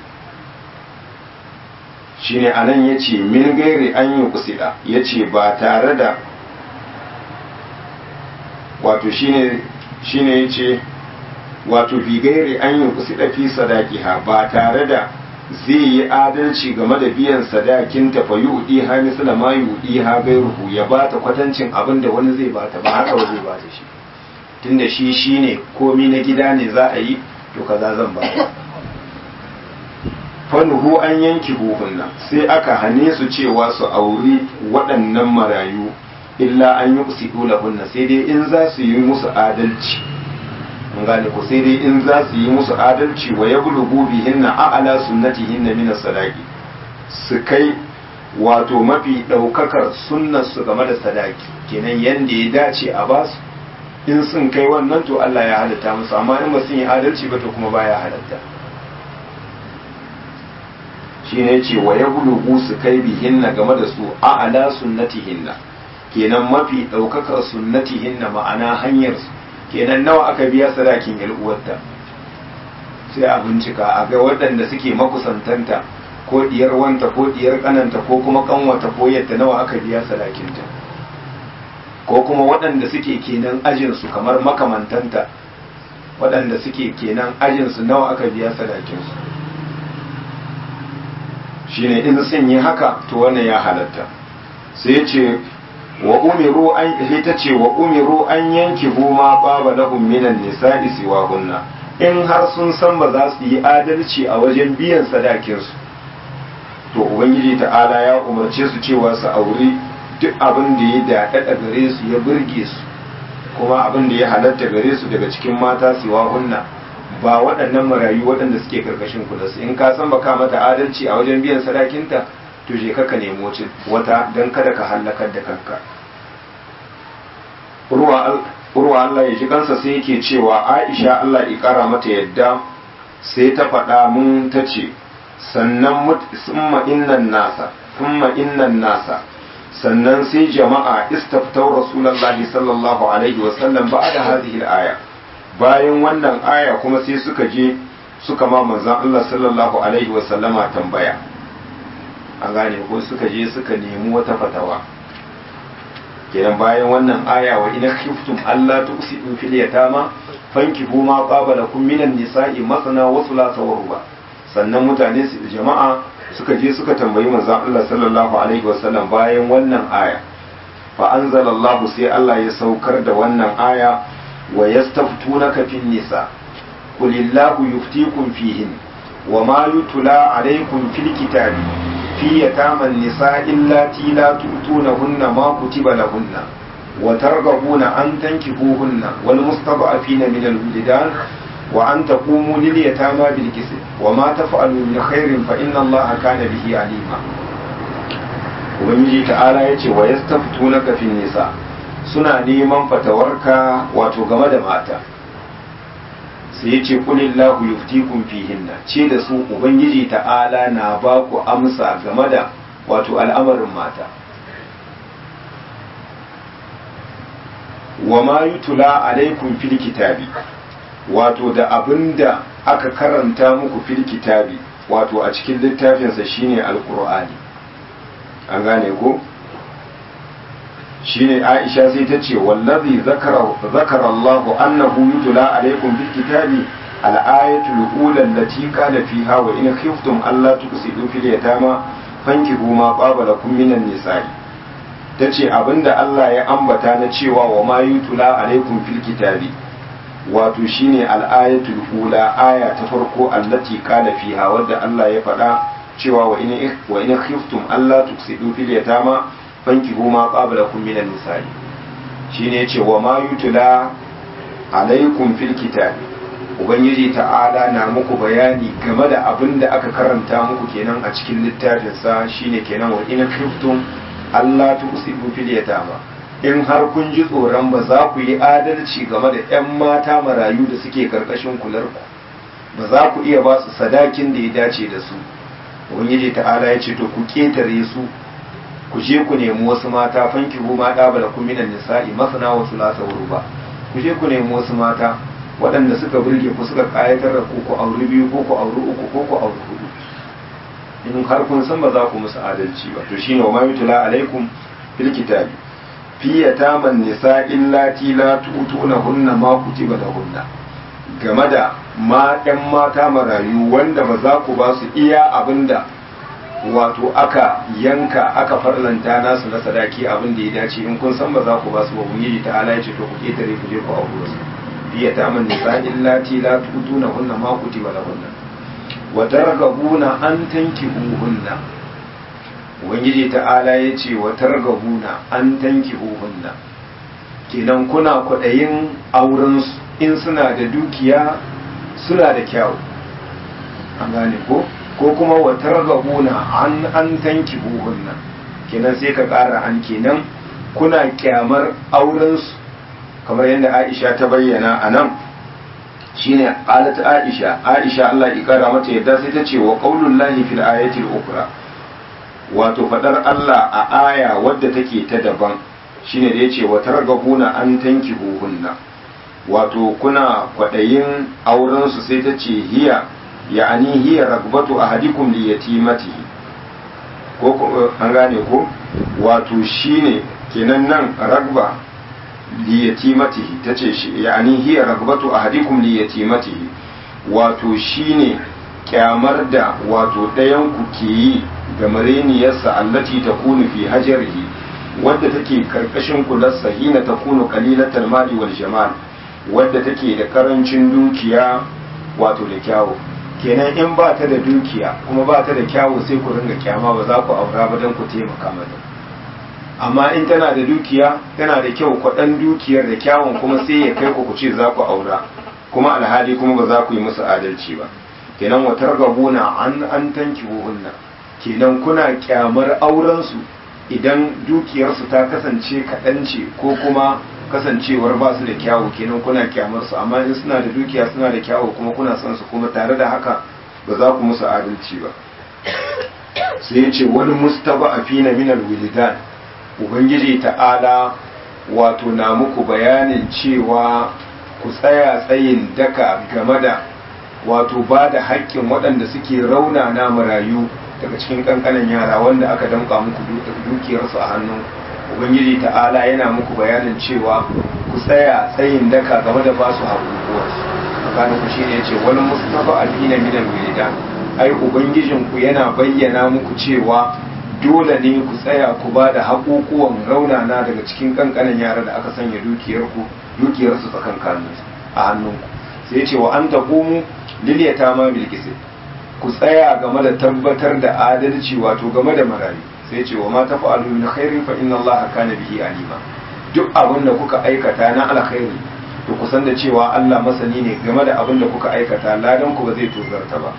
shine anan ya ce min gairi an yi kusida ya ce ba tare da wato shine ya ce wato bigaire an yi kusi fi sadaqiha ba tare da zai yi adalci game da biyan sadakin ta fa yudi ha misla ma yudi ha gairuhu ya bata kwatancin abin da wani zai bata ba haka ba zai bata shi tunda shi shine komi na gida ne za a yi to kaza zan bata fanuhu an yanki buhunna sai aka hane su cewa su auri waɗannan marayu illa an yi usidu lahunna sai dai in za su yi musu adalci an gane ku sai dai in za su yi musu adalci wa ya bulugu bihinna a'ala sunnatihinna min sadaqi su kai wato mafi ɗaukakar sunnar su game da sadaki kenan yanda ya dace a basu in sun kai wannan to Allah ya halatta musu amma in ba sun yi adalci ba to kuma baya halatta shi ne ce wa ya bulugu su kai bihinna game da su a'ala sunnatihinna kenan mafi ɗaukakar sunnatihinna ma'ana hanyar su kenan nawa aka biya sadakin uwarta sai a bincika a ga waɗanda suke makusantanta ko diyar wanta ko diyar kananta ko kuma kanwata ko yadda nawa aka biya sadakinta ko kuma waɗanda suke kenan ajinsu kamar makamantanta waɗanda suke kenan ajinsu nawa aka biya sadakinsu shine in sun yi haka to wannan ya halatta sai ce wa umiru an ita ce wa umiru an yanki huma baba lahum minan nisa'i siwahunna in har sun san ba za su yi adalci a wajen biyan sadakinsu to ubangiji ta'ala ya umarce su cewa su auri duk abin da ya daɗaɗa gare su ya burge su kuma abin da ya halatta gare su daga cikin mata siwahunna ba waɗannan marayu waɗanda suke karkashin kula su in ka san baka mata adalci a wajen biyan sadakinta to je ka nemi wata don kada ka hallakar da kanka urwa Allah ya ji kansa sai yake cewa Aisha Allah ya kara mata yadda sai ta faɗa mun ta ce sannan summa innan nasa summa innan nasa sannan sai jama'a istaftau rasulullahi sallallahu alaihi wa sallam ba'da hadhihi al-aya bayan wannan aya kuma sai suka je suka ma manzon Allah sallallahu alaihi wa sallama tambaya an gane ko suka je suka nemi wata fatawa kenan bayan wannan aya wa ina khiftum alla tuqsidu fil yatama fankihu ma qaba lakum minan nisa'i masana wa thulatha wa ruba sannan mutane su jama'a suka je suka tambayi manzon Allah sallallahu alaihi wasallam bayan wannan aya fa anzalallahu sai Allah ya saukar da wannan aya wa yastaftunaka fin nisa qulillahu yuftikum fihin wa ma yutla alaykum fil kitabi في يتامى النساء اللاتي لا تؤتونهن ما كتب لهن وترغبون أن تنكحوهن والمستضعفين من الولدان وأن تقوموا لليتامى بالكسب وما تفعلوا من خير فإن الله كان به عليما ubangiji ta'ala ya ce wa yastaftunaka fin nisa suna neman fatawarka wato game da mata sai ya ce kulillahu yuftikum fihinna ce da su ubangiji ta'ala na ba ku amsa game da wato al'amarin mata wa ma yutula alaikum fil kitabi wato da abinda aka karanta muku fil kitabi wato a cikin littafinsa shine alqur'ani an gane ko shine Aisha sai ta ce wallazi zakara zakara Allah annahu yutla alaikum bil kitabi al-ayatul ula allati qala fiha wa in khiftum alla tuqsidu fil yatama fankihu ma qaba lakum minan nisa'i tace abinda Allah ya ambata na cewa wa ma yutla alaikum fil kitabi wato shine al-ayatul ula aya ta farko allati qala fiha wadda Allah ya faɗa cewa wa in wa in khiftum alla tuqsidu fil yatama fankihu ma qablakum minan nisa'i shine yace wa ma yutla alaikum fil kitab ubangiji ta'ala na muku bayani game da abin da aka karanta muku kenan a cikin littafin sa shine kenan wa in khiftum Allah tusibu fil yatama in har kun ji tsoron ba za ku yi adalci game da 'yan mata marayu da suke karkashin kular ku ba za ku iya ba su sadakin da ya dace da su ubangiji ta'ala ya ce to ku ketare su ku je ku nemi wasu mata fanki hu ma da bala kun minan nisa'i masana wa sulasa wa ruba ku je ku nemi wasu mata waɗanda suka burge ku suka kayatar da ku ku auri biyu ko ku auri uku ko ku auri hudu in har kun san ba za ku musu adalci ba to shine wa ma yutla alaikum fil kitabi fi yataman nisa'i illati la tu'tunahunna ma kutiba lahunna game da ma ɗan mata marayu wanda ba za ku ba su iya abinda wato aka yanka aka farlanta nasu na sadaki abin da ya dace in kun san ba za ku ba su ba ubangiji ta ala ya ce to ku ketare ku je ku aure su biya ta man nisa illati la tutuna hunna ma kutiba lahunna wa targabuna an tankihuhunna ubangiji ta ala ya ce wa targabuna an tankihuhunna kenan kuna kwaɗayin auren su in suna da dukiya suna da kyau an gane ko ko kuma wa targabuna an an tanki buhunna kenan sai ka ƙara an kenan kuna kyamar auren su kamar yadda Aisha ta bayyana a nan shine qalat Aisha Aisha Allah ya kara mata yadda sai ta ce wa qaulul lahi fil ayati al-ukhra wato fadar Allah a aya wadda take ta daban shine da yace wa targabuna an tanki buhunna wato kuna kwadayin auren su sai ta ce hiya ya'ani hiya ragbatu ahadikum li yatimatihi ko an gane ko wato shine kenan nan ragba li yatimatihi tace shi ya'ani hiya ragbatu ahadikum li yatimatihi wato shine kyamar da wato ɗayan ku ke yi ga mareniyarsa allati takunu fi hajarihi wadda take karkashin kularsa hina takunu qalilatal mali wal jamal wadda take da karancin dukiya wato da kyawu kenan in ba ta da dukiya kuma ba ta da kyawu sai ku ringa kyama ba za ku aura ba don ku taimaka mata amma in tana da dukiya tana da kyau kwaɗan dukiyar da kyawun kuma sai ya kai ku ku ce za ku aura kuma alhali kuma ba za ku yi musu adalci ba kenan wa targabuna an an tanki hunna kenan kuna kyamar aurensu idan dukiyarsu ta kasance kaɗan ce ko kuma kasancewar ba su da kyawu kenan kuna kyamar su amma in suna da dukiya suna da kyawu kuma kuna son su kuma tare da haka ba za ku musu adalci ba sai ya ce wani mustaba a fina minal wilidan ubangiji ta'ala wato na muku bayanin cewa ku tsaya tsayin daka game da wato ba da haƙƙin waɗanda suke rauna na marayu daga cikin ƙanƙanan yara wanda aka damƙa muku dukiyarsu a hannun ubangiji ta'ala yana muku bayanin cewa ku tsaya tsayin daka game da ba su haƙuƙuwarsu tsakanin ku shine yace wani mustafa alina minan wilida ai ubangijin ku yana bayyana muku cewa dole ne ku tsaya ku ba da haƙuƙuwan raunana daga cikin ƙanƙanan yara da aka sanya dukiyarku dukiyarsu tsakankanin a hannunku sai yace wa an taqumu lil yatama bil ku tsaya game da tabbatar da adalci wato game da marayu sai ce wa ma tafa'alu min khairin fa inna allaha kana bihi alima duk abin da kuka aikata na alkhairi to ku san da cewa Allah masani ne game da abin da kuka aikata ladan ku ba zai tozarta ba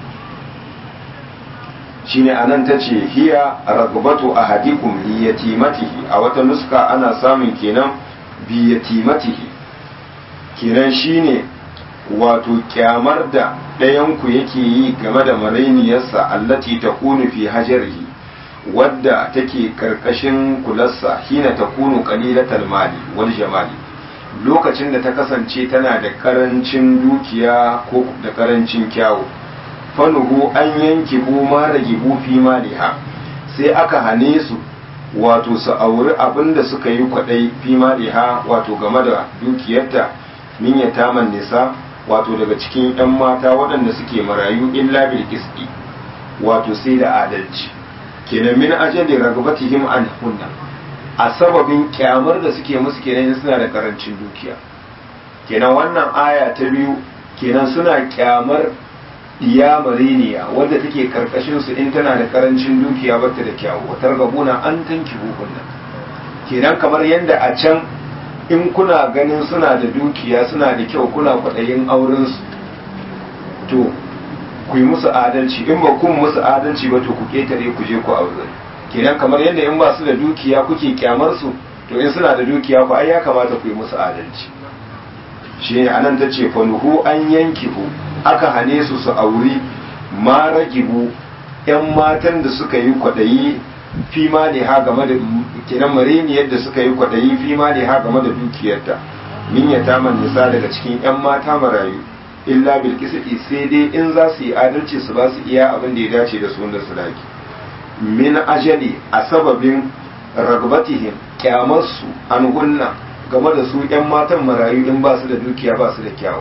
shine anan tace hiya ragbatu ahadikum li yatimatihi a wata nuska ana samun kenan bi yatimatihi kenan shine wato kyamar da ɗayanku yake yi game da marainiyarsa allati takunu fi hajarihi wadda take karkashin kularsa hina takunu qalilatal mali wal jamali lokacin da ta kasance tana da karancin dukiya ko da karancin kyawu fanuhu an yanki bu ma ragibu fi maliha sai aka hane su wato su auri abin da suka yi kwadai fi maliha wato game da dukiyarta min yataman nisa wato daga cikin 'yan mata waɗanda suke marayu illa bil qisti wato sai da adalci kenan min ajali ragbatihim an hunna a sababin kyamar da suke musu kenan suna da karancin dukiya kenan wannan aya ta biyu kenan suna kyamar iya mariniya wadda take karkashin su in tana da karancin dukiya bata da kyawu watar gabuna an tanki hunna kenan kamar yadda a can in kuna ganin suna da dukiya suna da kyau kuna kwaɗayin aurensu to ku yi musu adalci in ba kun musu adalci ba to ku ƙetare ku je ku aure kenan kamar yadda in ba su da dukiya kuke kyamar su to in suna da dukiya ku ai ya kamata ku yi musu adalci shi ne anan ta ce fanuhu an yankihu aka hane su su auri ma ragibu yan matan da suka yi kwaɗayi fi ma ne ha game da kenan marini yadda suka yi kwaɗayi fi ma ne ha game da dukiyarta min ya taman nisa daga cikin yan mata marayu illa bil qisdi sai dai in za su yi adalci su ba su iya abin da ya dace da su da sadaki min ajali a sababin ragbatihim kyamarsu an gunna game da su yan matan marayu in ba su da dukiya ba su da kyawu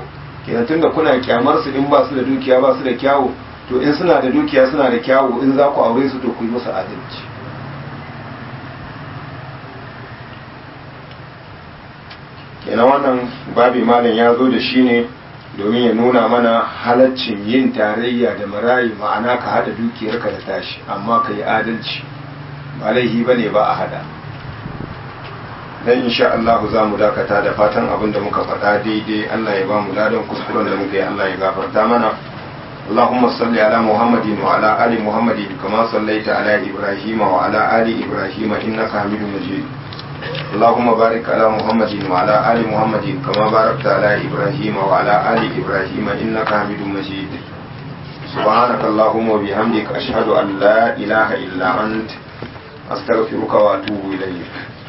kenan tunda kuna kyamar su in ba su da dukiya ba su da kyawu to in suna da dukiya suna da kyawu in za ku aure su to ku yi musu adalci kenan wannan babi malam ya zo da shi ne domin ya nuna mana halaccin yin tarayya da marayi ma'ana ka hada dukiyarka da tashi amma ka yi adalci ba laihi ba ne ba a hada dan insha Allah za mu dakata da fatan abin da muka faɗa daidai Allah ya ba mu ladan kuskuren da muka yi Allah ya gafarta mana اللهم صل على محمد وعلى آل محمد كما صليت على إبراهيم وعلى آل إبراهيم إنك حميد مجيد اللهم بارك على محمد وعلى آل محمد كما باركت على إبراهيم وعلى آل إبراهيم إنك حميد مجيد سبحانك اللهم وبحمدك أشهد أن لا إله إلا أنت أستغفرك وأتوب إليك